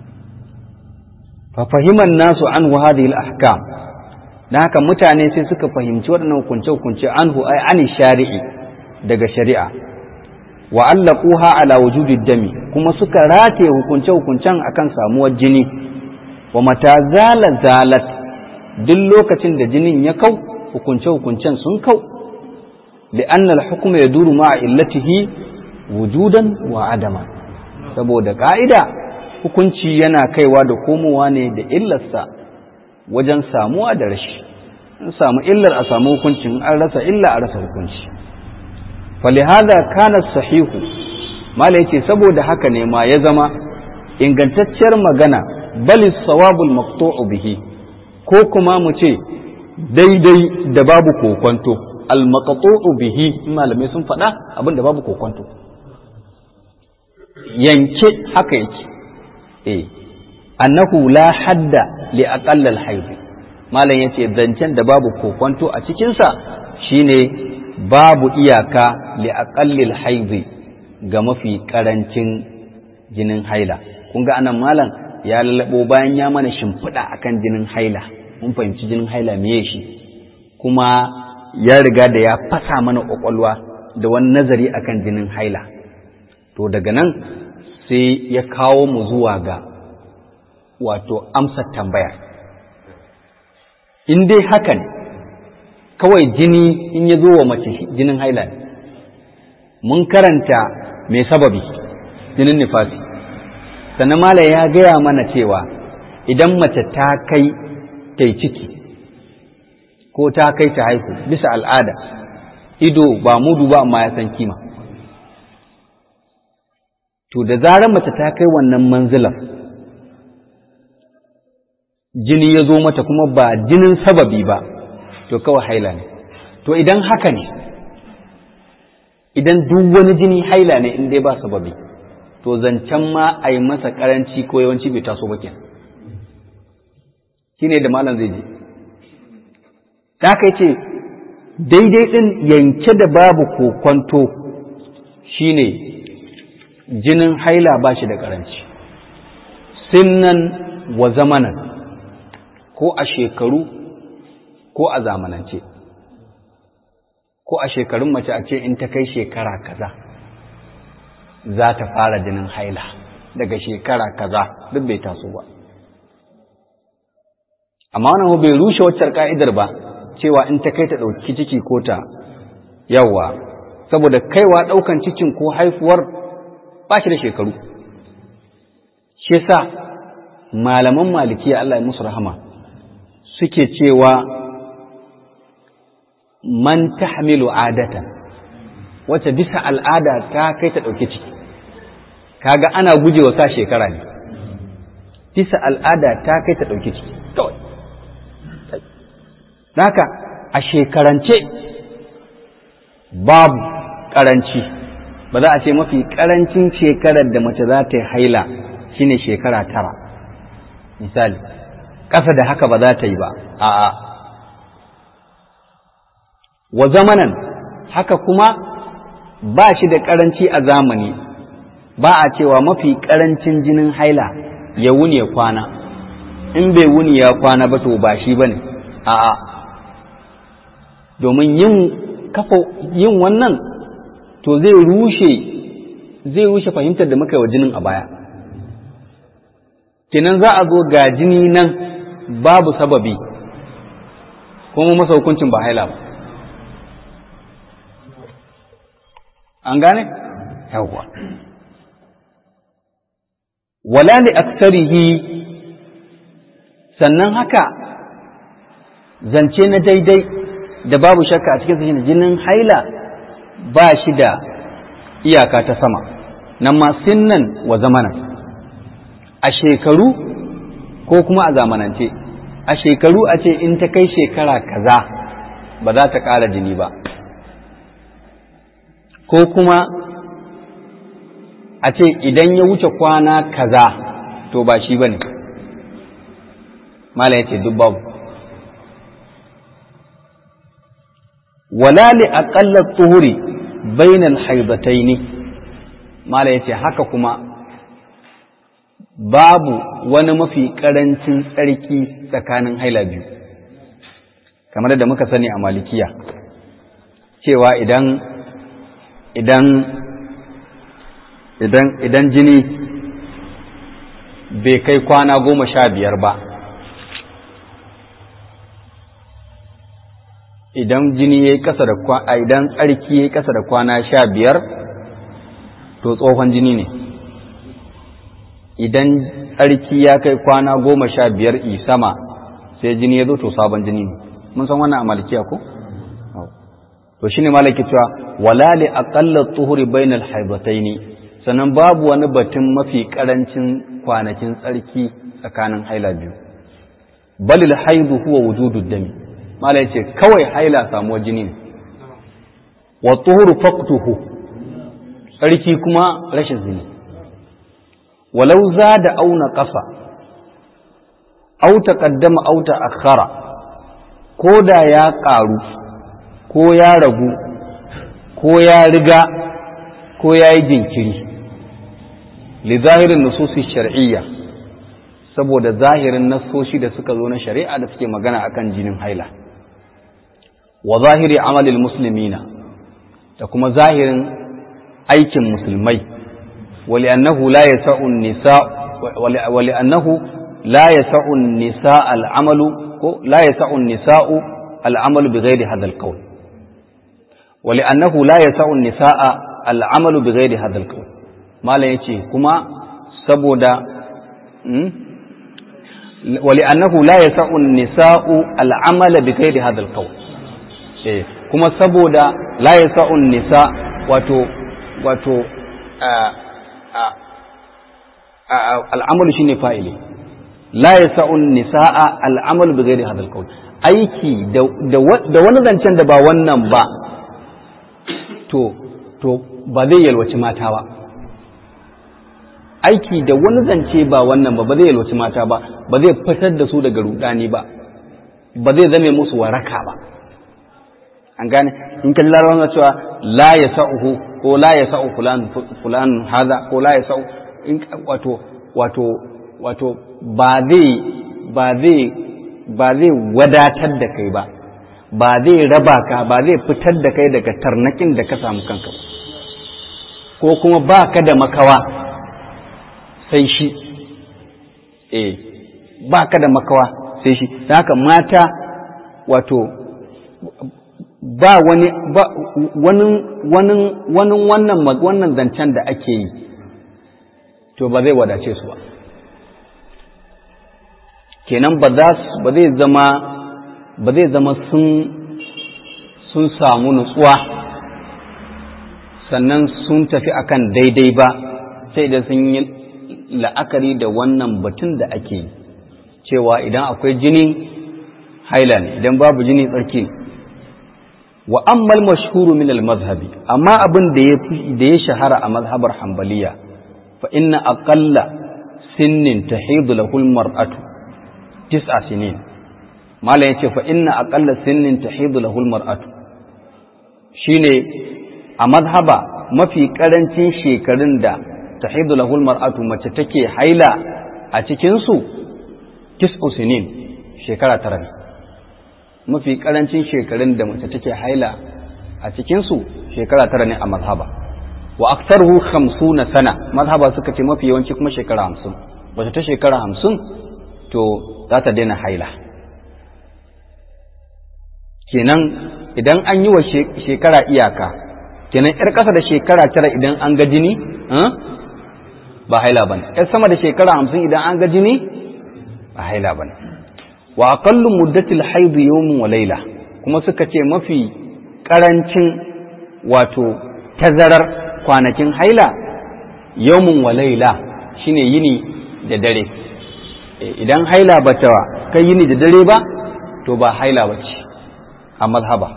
fahiman nasu an hadhihi al-ahkam dan haka mutane sai suka fahimci waɗannan hukunce-hukunce anhu ai ani shari'i daga shari'a wa allaquha ala wujudid dami kuma suka rataye hukunce-hukuncen akan samuwar jini wa mata zala zalat duk lokacin da jinin ya kau hukunce-hukuncen sun kau li'anna al-hukm yaduru ma'a illatihi wujudan wa adama saboda ka'ida hukunci yana kaiwa da komowa ne da illarsa wajen samuwa da rashi in samu illar a samu hukuncin an rasa illa a rasa hukunci falihada kana sahihu mala yace saboda haka ne ma ya zama ingantacciyar magana bali sawabul maqtu'u bihi ko kuma mu ce daidai da babu kokonto al maqtu'u bihi malamai sun faɗa abin da babu kokonto yanke haka yake eh annahu la hadda li aqall al hayd malam yace zancen da babu kokonto a cikin sa shine babu iyaka li aqall al hayd ga mafi karancin jinin haila kun ga anan malam ya lalabo bayan ya mana shimfiɗa akan jinin haila mun fahimci jinin haila meye shi kuma ya riga da ya fasa mana ƙwaƙwalwa da wani nazari akan jinin haila to daga nan sai ya kawo mu zuwa ga wato amsar tambayar in dai haka ne kawai jini in ya zo wa mace jinin haila ne mun karanta mai sababi jinin nifasi sannan mala ya gaya mana cewa idan mace ta kai ta ciki ko ta kai ta haihu bisa al'ada ido ba mudu ba amma ya san kima to da zarar mace ta kai wannan manzilar jini ya zo mata kuma ba jinin sababi ba to kawai haila ne to idan haka ne idan duk wani jini haila ne in dai ba sababi to zancen ma a yi masa karanci ko yawanci bai taso ba kenan shine da malam zai je ta kai ce daidai ɗin yanke da babu kokonto shine jinin haila ba shi da ƙaranci sinnan wa zamanan ko a shekaru ko a zamanance ko a shekarun mace a ce in ta kai shekara kaza za ta fara jinin haila daga shekara kaza duk bai taso ba amma wannan bai rushe waccar ka'idar ba cewa in ta kai ta ɗauki ciki ko ta yawa saboda kaiwa ɗaukan cikin ko haifuwar ba shi da shekaru shi sa malaman malikiya Allah ya musu rahama suke cewa man tahmilu adatan wacce bisa al'ada ta kai ta ɗauki ciki kaga ana gujewa sa shekara ne bisa al'ada ta kai ta ɗauki ciki kawai haka a shekarance babu ƙaranci ba za a ce mafi ƙarancin shekarar da mace za ta yi haila shine shekara tara misali ƙasa da haka ba za ta yi ba a'a wa zamanan haka kuma ba shi da ƙaranci a zamani ba a cewa mafi ƙarancin jinin haila ya wuni ya kwana in bai wuni ya kwana ba to ba shi ba ne a'a domin yin kafa yin wannan to zai rushe zai rushe fahimtar da muka yi wa jinin a baya kenan za a zo ga jini nan babu sababi kuma masa hukuncin ba haila ba an gane yawwa wala li aksarihi sannan haka zance na daidai da babu shakka a cikin shine jinin haila ba shi da iyaka ta sama nan ma sinnan wa zamanan a shekaru ko kuma a zamanance a shekaru a ce in ta kai shekara kaza ba za ta ƙara jini ba ko kuma a ce idan ya wuce kwana kaza to ba shi ba ne mala ya ce duk babu wala li aqalla tuhuri bainal haidataini mala ya ce haka kuma babu wani mafi ƙarancin tsarki tsakanin haila biyu kamar da muka sani a malikiya cewa idan idan idan idan jini bai kai kwana goma sha biyar ba idan jini ya yi kasa da kwana idan tsarki ya yi kasa da kwana sha biyar to tsohon jini ne idan tsarki ya kai kwana goma sha biyar i sama sai jini ya zo to sabon jini ne mun san wannan a malikiya ko to shine malaki cewa wala li aqalla tuhuri bainal haidataini sannan babu wani batun mafi karancin kwanakin tsarki tsakanin haila biyu balil haidu huwa wujudu dami mala yace kawai haila samuwar jini ne wa tuhuru faqtuhu tsarki kuma rashin jini walau zada auna ƙasa au taqaddama au ta'akhkhara ko da ya ƙaru ko ya ragu ko ya riga ko ya yi jinkiri li zahirin nususi shar'iyya saboda zahirin nassoshi da suka zo na shari'a da suke magana akan jinin haila wa zahiri amalil muslimina da kuma zahirin aikin musulmai wali annahu la yasa'u nisa wali annahu la yasa'u nisa al'amalu ko la yasa'u nisa'u al'amalu bighairi hadha al-qawl wali annahu la yasa'u nisa'a al'amalu bighairi hadha al-qawl malam yace kuma saboda wali annahu la yasa'u nisa'u al'amala bighairi hadha al-qawl eh kuma saboda la yasa'u nisa wato wato al'amalu shine fa'ili la yasa'u nisa'a al'amalu bighairi hadha al-qawl aiki da wani zancen da ba wannan ba to to ba zai yalwaci mata ba aiki da wani zance ba wannan ba ba zai yalwaci mata ba ba zai fitar da su daga rudani ba ba zai zame musu waraka ba an gane in kan larabawa cewa la ya sa'uhu ko la ya sa'u fulan fulan haza ko la ya sa'u in wato wato wato ba zai ba zai ba zai wadatar da kai ba ba zai raba ka ba zai fitar da kai daga tarnakin da ka samu kanka ba ko kuma ba ka da makawa sai shi eh ba ka da makawa sai shi da haka mata wato ba wani ba wani wani wani wannan wannan zancen da ake yi to ba zai wadace su ba kenan ba za su ba zai zama ba zai zama sun sun samu nutsuwa sannan sun tafi akan daidai ba sai da sun yi la'akari da wannan batun da ake yi cewa idan akwai jini haila ne idan babu jini tsarki ne wa ammal mashhuru min al mazhabi amma abin da ya da ya shahara a mazhabar hanbaliya fa inna aqalla sinnin tahidu lahu al mar'atu tis'a sinin malam yace fa inna aqalla sinnin tahidu lahu al mar'atu shine a mazhaba mafi karancin shekarun da tahidu lahu al mar'atu mace take haila a cikin su tis'u sinin shekara tara ne mafi karancin shekarun da mace take haila a cikinsu shekara tara ne a mazhaba wa aktaruhu hamsuna sana mazhaba suka ce mafi yawanci kuma shekara hamsin wata ta shekara hamsin to za ta daina haila kenan idan an yi wa shekara iyaka kenan yar ƙasa da shekara tara idan an ga jini ba haila ba ne yar sama da shekara hamsin idan an ga jini ba haila ba ne wa aqallu muddatil haid yawmun wa layla kuma suka ce mafi karancin wato tazarar kwanakin haila yawmun wa laila shine yini da dare idan haila bata kai yini da dare ba to ba haila bace a mazhaba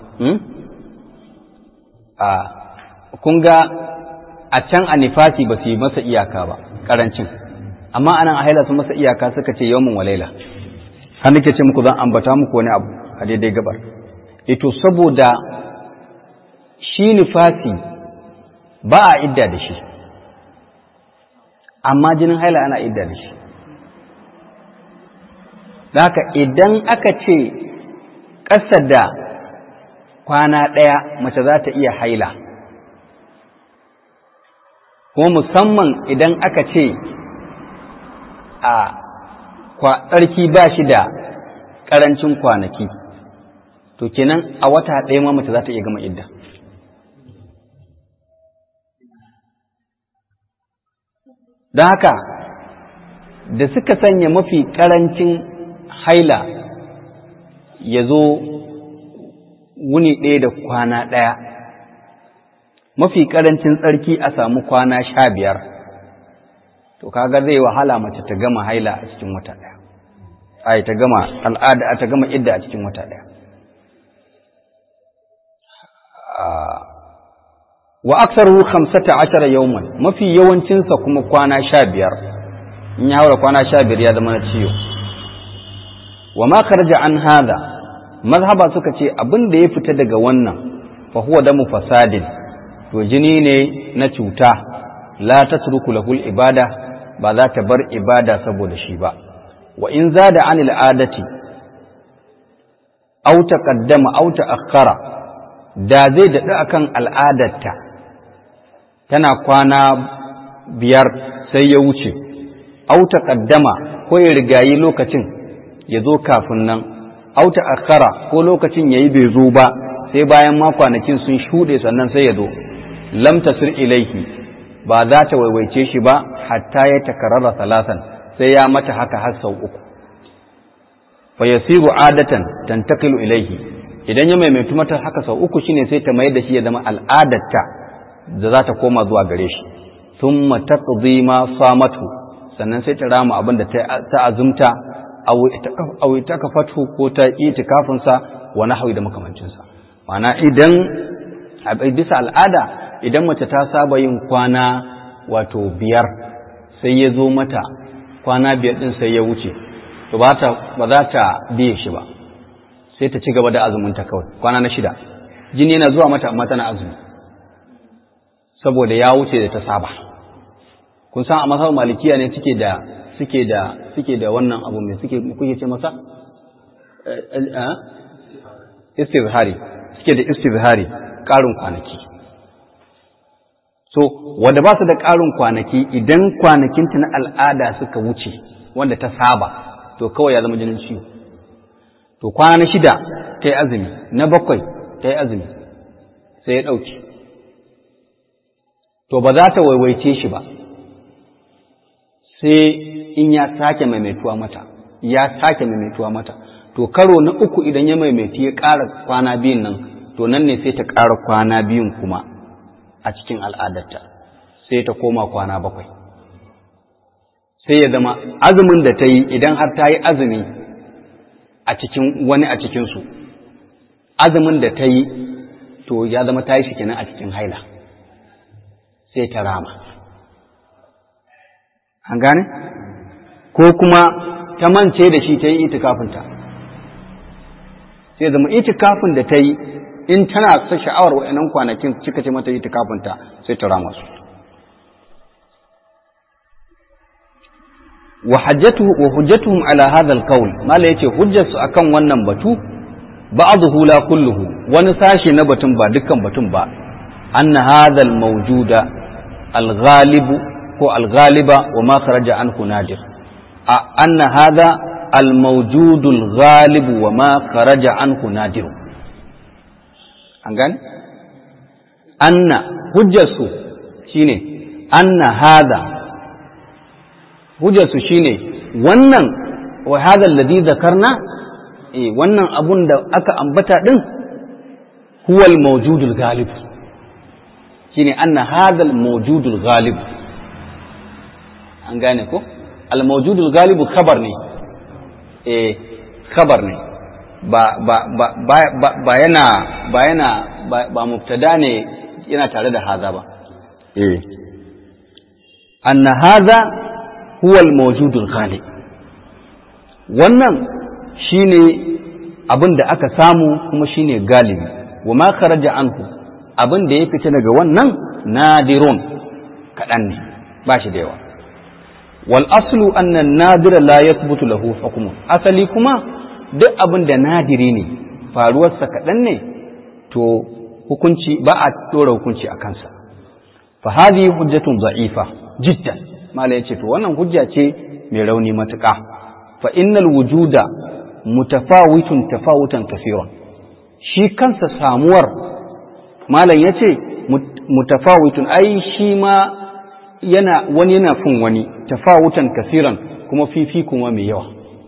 a kun ga a can a nifasi ba su yi masa iyaka ba karancin amma anan a haila sun masa iyaka suka ce yawmun wa laila har nake ce muku zan ambata muku wani abu a daidai gabar ito saboda shi nifasi ba a idda da shi amma jinin haila ana idda da shi haka idan aka ce ƙasa da kwana ɗaya mace za ta iya haila kuma musamman idan aka ce a tsarki ba shi da ƙarancin kwanaki to kenan a wata ɗaya ma mace za ta iya gama idda don haka da suka sanya mafi ƙarancin haila ya zo wuni ɗaya da kwana ɗaya mafi ƙarancin tsarki a samu kwana sha biyar to kaga zai wahala mace ta gama haila a cikin wata ɗaya ai ta gama al'ada ta gama idda a cikin wata ɗaya wa aksaru khamsata ashara yawman mafi yawancinsa kuma kwana sha biyar in ya haura kwana sha biyar ya zama na ciwo wa ma kharaja an hada mazhaba suka ce abin da ya fita daga wannan fa huwa damu fasadin to jini ne na cuta la tatruku lahul ibada ba za ta bar ibada saboda shi ba wa in zada anil adati aw taqaddama aw ta'akhkhara da zai daɗu akan al'adarta tana kwana biyar sai ya wuce auta ƙaddama ko ya rigayi lokacin ya zo kafin nan auta akara ko lokacin ya yi bai zo ba sai bayan ma kwanakin sun shuɗe sannan sai ya zo lam tasir ilaihi ba za ta waiwaice shi ba hatta ya takarara salasan sai ya mata haka har sau uku fa yasiru adatan tantaqilu ilaihi idan ya maimaitu mata haka sau uku shine sai ta mayar da shi ya zama al'adarta da za ta koma zuwa gare shi thumma taqdi ma samatu sannan sai ta rama abin da ta azumta aw ta kafatu ko ta itikafin sa wa nahwi da makamancin sa ma'ana idan a bisa al'ada idan mace ta saba yin kwana wato biyar sai ya zo mata kwana biyar din sai ya wuce to ba za ta biye shi ba sai ta ci gaba da azuminta kawai kwana na shida jini yana zuwa mata amma tana azumi saboda ya wuce da ta saba kun san a masar malikiya ne suke da suke da suke da wannan abu mai suke kuke ce masa istizhari suke da istizhari ƙarin kwanaki so wanda ba su da ƙarin kwanaki idan kwanakinta na al'ada suka wuce wanda ta saba to kawai ya zama jinin ciwo to kwana na shida ta yi azumi na bakwai ta yi azumi sai ya ɗauki to ba za ta waiwaice shi ba sai in ya sake maimaituwa mata ya sake maimaituwa mata to karo na uku idan ya maimaitu ya ƙara kwana biyun nan to nan ne sai ta ƙara kwana biyun kuma a cikin al'adarta sai ta koma kwana bakwai sai ya zama azumin da ta yi idan har ta yi azumi a cikin wani a cikinsu azumin da ta yi to ya zama ta yi shi kenan a cikin haila sai ta rama an gane ko kuma ta mance da shi ta yi itikafinta sai zama itikafin da ta yi in tana sa sha'awar wa'annan kwanakin cika ce mata itikafinta sai ta rama su wa hajjatuhu wa hujjatuhum ala hadha al-qawl mala yace hujjarsu akan wannan batu ba'dhu la kulluhu wani sashi na batun ba dukkan batun ba anna hadha al-mawjuda al-ghalib ko al-ghaliba wa ma kharaja anhu nadir anna hadha al-mawjud al-ghalib wa ma kharaja anhu nadir an gane anna hujjarsu shine anna hadha hujjarsu shine wannan wa hadha alladhi dhakarna eh wannan abun da aka ambata din huwa al-mawjudul ghalib shine anna hadha al-mawjudul ghalib an gane ko al-mawjudul galibu khabar ne eh khabar ne ba ba ba ba ba yana ba yana ba mubtada ne yana tare da haza ba eh anna haza huwa al-mawjudul ghalib wannan shine abin da aka samu kuma shine galibi wa ma kharaja anhu abin da ya fita daga wannan nadirun kaɗan ne ba shi da yawa wal aslu anna nadira la yathbutu lahu hukmu asali kuma duk abin da nadiri ne faruwarsa kaɗan ne to hukunci ba a ɗora hukunci a kansa fa hadhihi hujjatun za'ifa jiddan mala yace to wannan hujja ce mai rauni matuƙa fa innal wujuda mutafawitun tafawutan kafiran shi kansa samuwar malam yace mutafawitun ai shi ma yana wani yana fin wani tafawutan kasiran kuma fifi kuma mai yawa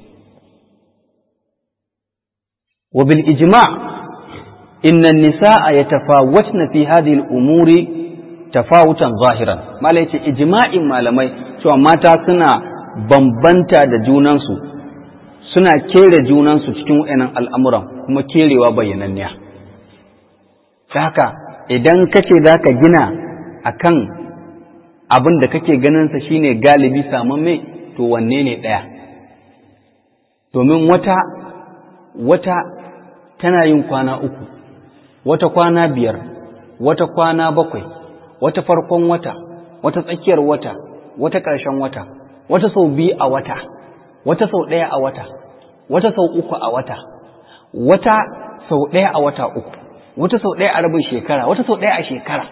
wa bil ijma' inna an-nisaa yatafawatna fi hadhihi al-umuri tafawutan zahiran malai yace ijma'in malamai cewa mata suna bambanta da junansu suna kere junansu cikin wayannan al'amuran kuma kerewa bayyananniya haka idan kace zaka gina akan abin da kake ganinsa shine galibi samamme to wanne ne ɗaya domin wata wata tana yin kwana uku wata kwana biyar wata kwana bakwai wata farkon wata wata tsakiyar wata wata ƙarshen wata wata sau biyu a wata wata sau ɗaya a wata wata sau uku a wata wata sau ɗaya a wata uku wata sau ɗaya a rabin shekara wata sau ɗaya a shekara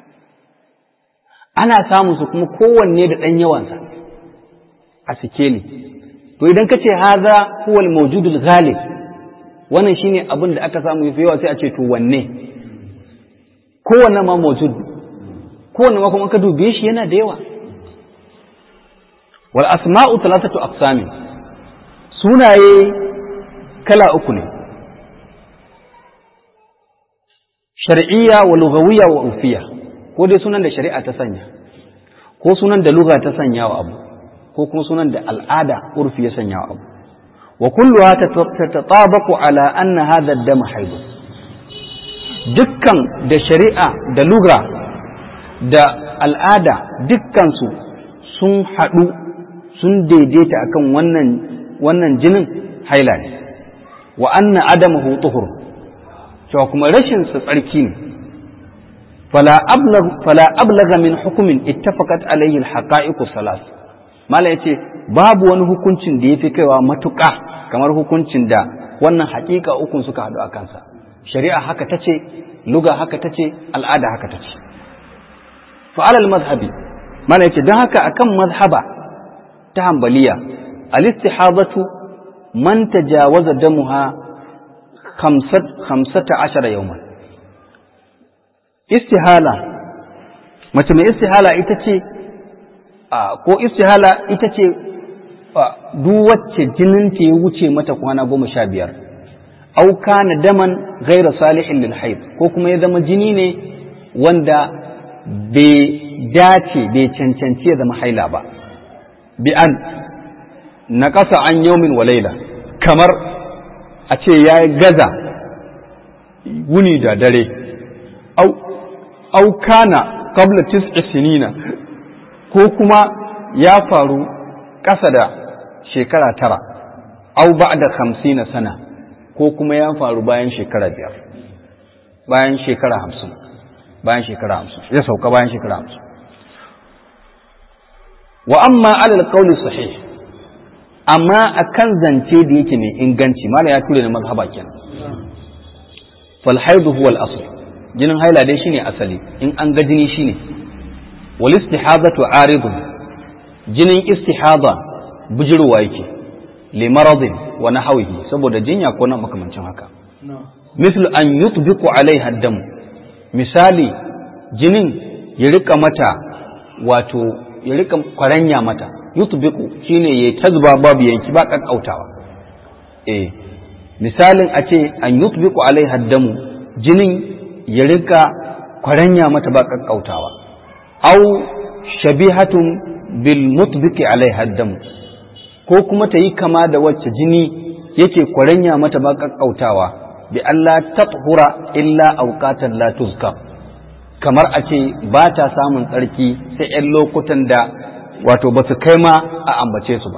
ana samun su kuma kowanne da ɗan yawansa a sikeli to idan ka ce haza huwal mawjudul ghalib wannan shine abin da aka samu yafi yawa sai a ce to wanne kowanne ma mawjud kowanne ma kuma ka dube shi yana da yawa wal asma'u thalathatu aqsami sunaye kala uku ne shar'iyya wa lughawiyya wa urfiyya ko dai sunan da shari'a ta sanya ko sunan da lugha ta sanya wa abu ko kuma sunan da al'ada urfi ya sanya wa abu wa kulluha tatatabaqu ala anna hadha ad-dam hayd dukkan da shari'a da lugha da al'ada dukkan su sun haɗu sun daidaita akan wannan wannan jinin haila ne wa anna adamahu tuhur cewa kuma rashin sa tsarki ne فلا أبلغ فلا أبلغ من حكم اتفقت عليه الحقائق الثلاث mala yace babu wani hukuncin da yafi kaiwa matuƙa kamar hukuncin da wannan haƙiƙa ukun suka haɗu a kansa shari'a haka tace luga haka tace al'ada haka tace fa alal mazhabi mala yace don haka akan mazhaba ta hanbaliya al-istihadatu man tajawaza damuha khamsata ashara yawman istihala mace mai istihala ita ce ko istihala ita ce duk wacce jininta ya wuce mata kwana goma sha biyar au kana daman gaira salihin lil haid ko kuma ya zama jini ne wanda bai dace bai cancanci ya zama haila ba bi an na ƙasa an yaumin wa laila kamar a ce ya gaza wuni da dare au au kana qabla tis'i sinina ko kuma ya faru ƙasa da shekara tara au ba'da hamsina sana ko kuma ya faru bayan shekara biyar bayan shekara hamsin bayan shekara hamsin ya sauka bayan shekara hamsin wa amma alal qawli sahih amma akan zance da yake mai inganci mala ya ture na mazhaba kenan fal haidu huwa al asl jinin haila dai shine asali in an ga jini shine wal istihadatu aridun jinin istihada bujirwa yake li maradin wa nahwihi saboda jinya ko na makamancin haka mislu an yutbiqu alaiha dam misali jinin ya rika mata wato ya rika kwaranya mata yutbiqu shine yayi tazba babu yanki ba kakkautawa eh misalin a ce an yutbiqu alaiha damu jinin ya rika kwaranya mata ba kakkautawa au shabihatun bil mutbiki alaiha damu ko kuma ta yi kama da wacce jini yake kwaranya mata ba kakkautawa bi Allah tathura illa awqatan la tuzkar kamar a ce ba ta samun tsarki sai 'yan lokutan da wato ba su kai ma a ambace su ba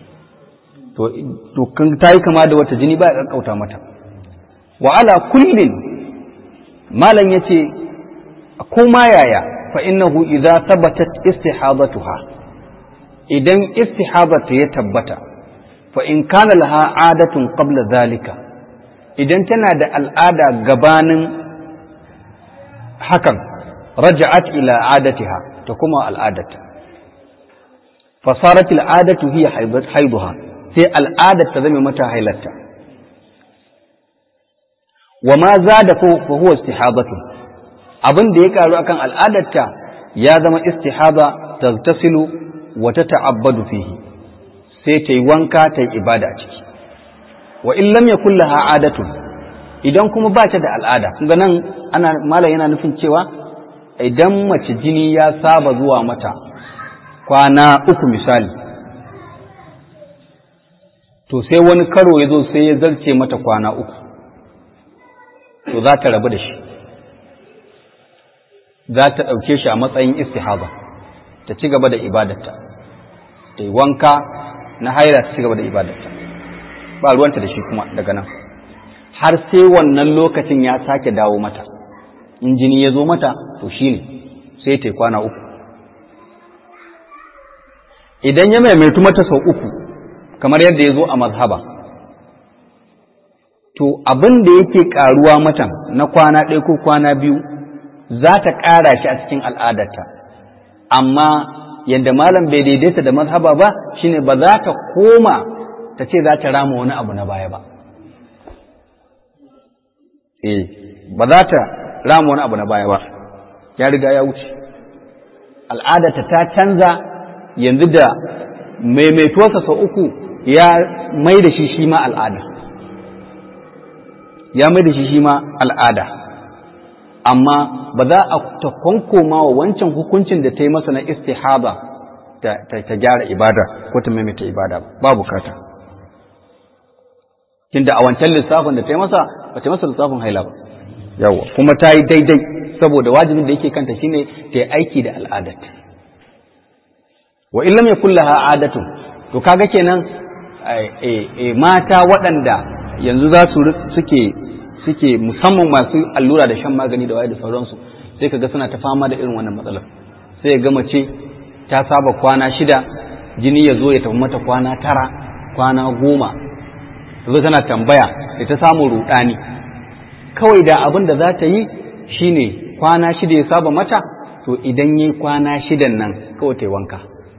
to ta yi kama da wata jini ba ya ƙaƙƙauta mata wa ala kullin malam ya ce ko ma yaya fa innahu idza thabatat istihadatuha idan istihadatu ya tabbata fa in kana laha adatun qabla zalika idan tana da al'ada gabanin hakan raja'at ila adatiha ta kuma al'adata fasarat al'adatu hiya haiduha sai al'adar ta zame mata hailarta wa ma zada fa huwa istihadatu abin da ya karu akan al'adarta ya zama istihada tagtasilu wa tata'abbadu fihi sai ta yi wanka ta yi ibada a ciki wa in lam yakul laha adatun idan kuma ba ta da al'ada kun nan ana malam yana nufin cewa idan mace jini ya saba zuwa mata kwana uku misali to sai wani karo ya zo sai ya zarce mata kwana uku to za ta rabu da shi za ta ɗauke shi a matsayin istihaba ta ci gaba da ibadarta ta yi wanka na haira ta ci gaba da ibadarta ba ruwanta da shi kuma daga nan har sai wannan lokacin ya sake dawo mata in jini ya zo mata to shi ne sai ta yi kwana uku idan ya maimaitu mata sau uku kamar yadda ya zo a mazhaba to abin da yake karuwa mata na kwana ɗaya ko kwana biyu za ta ƙara shi a cikin al'adarta amma yadda malam bai daidaita da mazhaba ba shine ba za ta koma ta ce za ta rama wani abu na baya ba eh ba za ta rama wani abu na baya ba ya riga ya wuce al'adarta ta canza yanzu da maimaituwarsa sau uku ya mai da shi shi ma al'ada ya mai da shi shi ma al'ada amma ba za a ta kwankoma wa wancan hukuncin da ta yi masa na istihaba ta gyara ibada ko ta maimaita ibada ba bukata tunda a wancan lissafin da ta yi masa ba ta yi masa lissafin haila ba yawa kuma ta yi daidai saboda wajibin da yake kanta shine ta yi aiki da al'adat wa illam yakul laha adatun to kaga kenan mata waɗanda yanzu za su suke suke musamman masu allura da shan magani da waye da sauransu sai kaga suna ta fama da irin wannan matsalar sai ga mace ta saba kwana shida jini ya zo ya tafi mata kwana tara kwana goma zo tana tambaya da ta samu rudani kawai da abin da za ta yi shine kwana shida ya saba mata to idan yi kwana shidan nan kawai ta yi wanka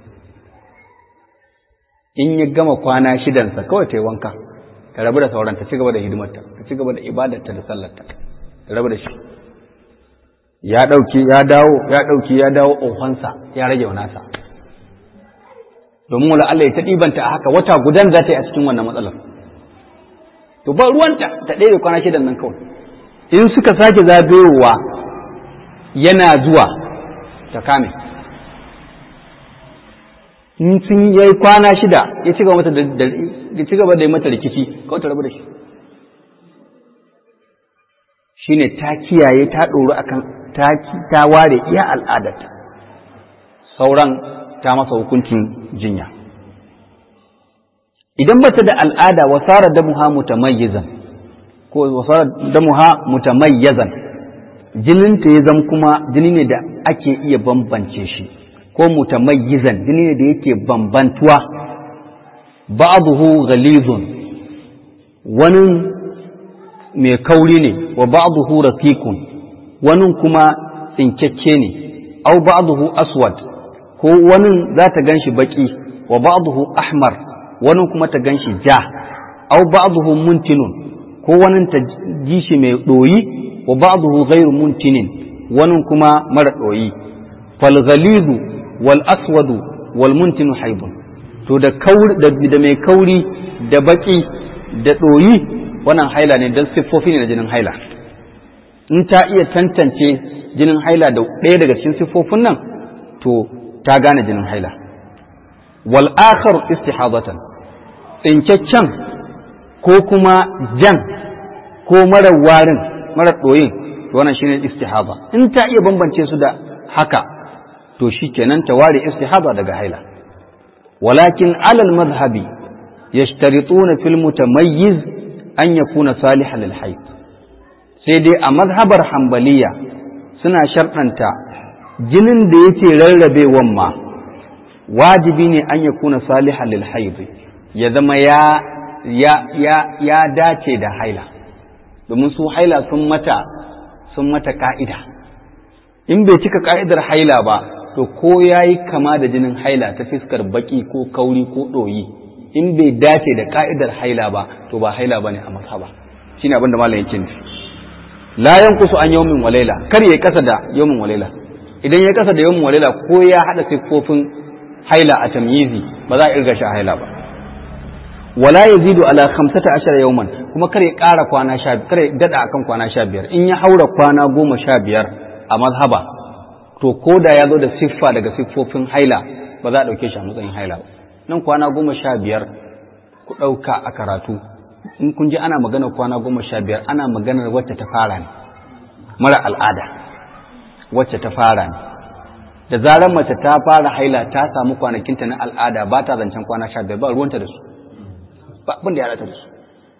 in ya gama kwana shidansa kawai ta yi wanka ta rabu da sauran ta ci gaba da hidimarta ta ci gaba da ibadarta da sallarta ta rabu da shi ya ɗauki ya dawo ya ɗauki ya dawo ohonsa ya rage wa nasa domin wala Allah ya ta ɗibanta a haka wata gudan za ta yi a cikin wannan matsalar to ba ruwanta ta ɗaya kwana shidan nan kawai in suka sake zagayowa yana zuwa ta kame in sun yi kwana shida ya ci gaba da ya ci gaba da mata rikici kawai ta rabu da shi shine ta kiyaye ta ɗoru akan ta ta ware iya al'adarta sauran ta masa hukuncin jinya idan bata da al'ada wasara damuha mutamayyizan ko wasara damuha mutamayyizan jininta ya zama kuma jini ne da ake iya bambance shi ko mutamayyizan jini ne da yake bambantuwa ba'dahu ghalizun wani mai kauri ne wa ba'dahu raqiqun wani kuma tsinkyakke ne au ba'dahu aswad ko wani za ta ganshi baki wa ba'dahu ahmar wani kuma ta ganshi ja au ba'dahu muntinun ko wani ta ji shi mai doyi wa ba'dahu ghairu muntinin wani kuma mara doyi fal ghalizu wal aswadu wal muntinu haibun to da kauri da mai kauri da baki da doyi wannan haila ne don siffofi ne na jinin haila in ta iya tantance jinin haila da ɗaya daga cikin siffofin nan to ta gane jinin haila wal akhar istihadatan tsinkaccen ko kuma jan ko marar warin marar ɗoyin wannan shine istihaba in ta iya bambance su da haka to shikenan ta ware istihaba daga haila walakin alal madhhabi yashtarituna fil mutamayyiz an yakuna salihan lil hayd sai dai a mazhabar hambaliya suna sharɗanta jinin da yake rarrabewan ma wajibi ne an yakuna salihan lil hayd ya zama ya ya ya ya dace da haila domin su haila sun mata sun mata ka'ida in bai cika ka'idar haila ba to ko yayi kama da jinin haila ta fiskar baki ko kauri ko ɗoyi in bai dace da ka'idar haila ba to ba haila bane a mazhaba shine abin da malam yake nufi la yanqusu an yawmin walaila kar yayi kasa da yawmin walaila idan yayi kasa da yawmin walaila ko ya hada siffofin haila a tamyizi ba za a irga shi a haila ba wala yazidu ala 15 yawman kuma kar ya ƙara kwana 15 kar ya dada akan kwana 15 in ya haura kwana 15 a mazhaba to ko da ya zo da siffa daga siffofin haila ba za a dauke shi a matsayin haila ba nan kwana 15 ku dauka a karatu in kun ji ana magana kwana 15 ana maganar wacce ta fara ne mara al'ada wacce ta fara ne da zarar mace ta fara haila ta samu kwanakinta na al'ada ba ta zancen kwana 15 ba ruwanta da su ba abin da ya rata da su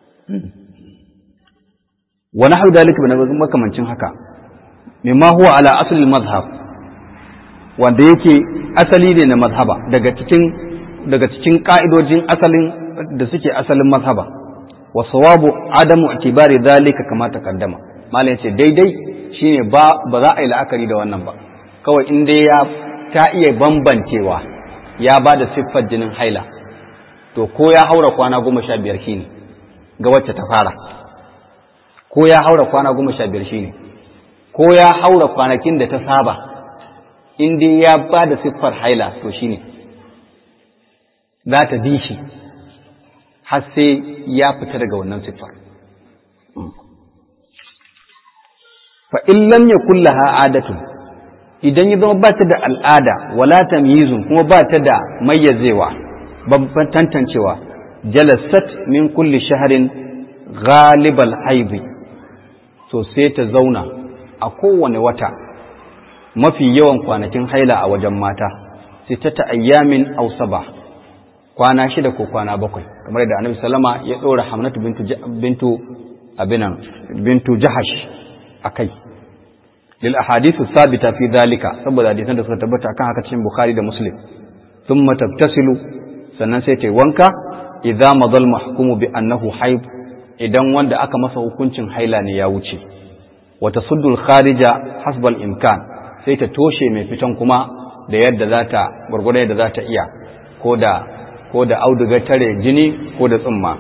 wani hau dalika na makamancin haka mimma huwa ala asalin mazhab wanda yake asali ne na mazhaba daga cikin daga cikin ka'idojin asalin da suke asalin mazhaba wa sawabu adamu itibari dalika kama taqaddama malam yace daidai shine ba ba za a yi la'akari da wannan ba kawai in dai ya ta iya bambancewa ya ba da siffar jinin haila to ko ya haura kwana goma sha biyar shi ne ga wacce ta fara ko ya haura kwana goma sha biyar shi ne ko ya haura kwanakin da ta saba in dai ya ba da siffar haila to shi ne za ta bi shi har sai ya fita daga wannan siffar fa in lam yakul laha adatun idan ya zama ba ta da al'ada wala tamyizun kuma ba ta da mayyazewa babban tantancewa jalasat min kulli shaharin ghalibal haibi to sai ta zauna a kowane wata mafi yawan kwanakin haila a wajen mata sai ta ta ayyamin aw saba kwana shida ko kwana bakwai kamar da annabi sallama ya dora hamnatu bintu bintu abinan bintu jahash akai lil ahadithu sabita fi dhalika saboda hadisan da suka tabbata akan haka cikin bukhari da muslim thumma tabtasilu sannan sai ta yi wanka idza madal mahkumu bi annahu haid idan wanda aka masa hukuncin haila ne ya wuce wa tasuddul kharija hasbal imkan sai ta toshe mai fitan kuma da yadda za ta gurgurda yadda za ta iya ko da ko da auduga tare jini ko da tsumma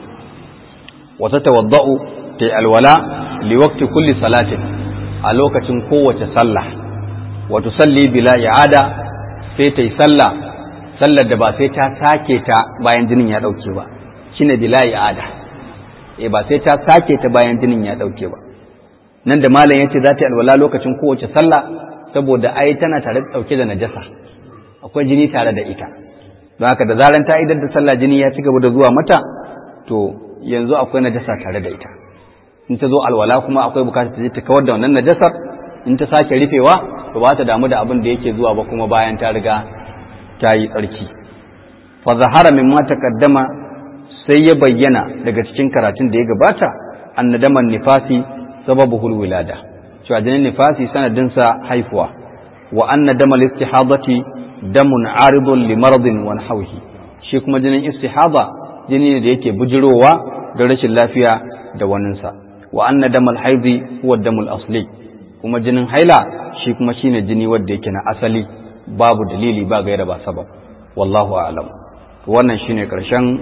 wa tatawaddau ta alwala li waqti kulli salatin a lokacin kowace sallah wa tusalli bila i'ada sai ta yi sallah sallar da ba sai ta sake ta bayan jinin ya ɗauke ba shi ne bilayi ada e ba sai ta sake ta bayan jinin ya ɗauke ba nan da malam ya ce za ta yi alwala lokacin kowace sallah saboda ai tana tare da ɗauke da najasa akwai jini tare da ita don haka da zaran ta idar da sallah jini ya ci gaba da zuwa mata to yanzu akwai najasa tare da ita in ta zo alwala kuma akwai bukatar ta je ta kawar da wannan najasar in ta sake rufewa to ba ta damu da abin da yake zuwa ba kuma bayan ta riga ta yi tsarki fa zahara min ma taqaddama sai ya bayyana daga cikin karatun da ya gabata annadaman nifasi sababuhul wilada cewa jinin nifasi sanadin sa haifuwa wa anna damal istihadati damun aridun li maradin wa nahwihi shi kuma jinin istihada jini ne da yake bujirowa da rashin lafiya da waninsa wa anna damal haidi huwa damul asli kuma jinin haila shi kuma shine jini wanda yake na asali babu dalili ba gaira ba sabab wallahu a'lam wannan shine karshen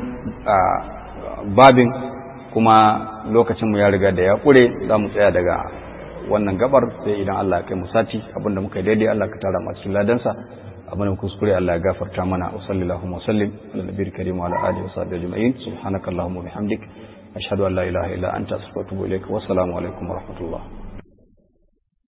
babin kuma lokacin mu ya riga da ya kure za mu tsaya daga wannan gabar sai idan Allah ya kai mu sati abinda muka yi daidai Allah ka tara mu cikin ladansa abin da kuskure Allah ya gafarta mana wa sallallahu wa sallim ala nabiyil karim wa ala alihi wa sahbihi ajma'in subhanakallahumma wa bihamdik ashhadu an la ilaha illa anta astaghfiruka wa atubu ilaik wa assalamu alaikum wa rahmatullah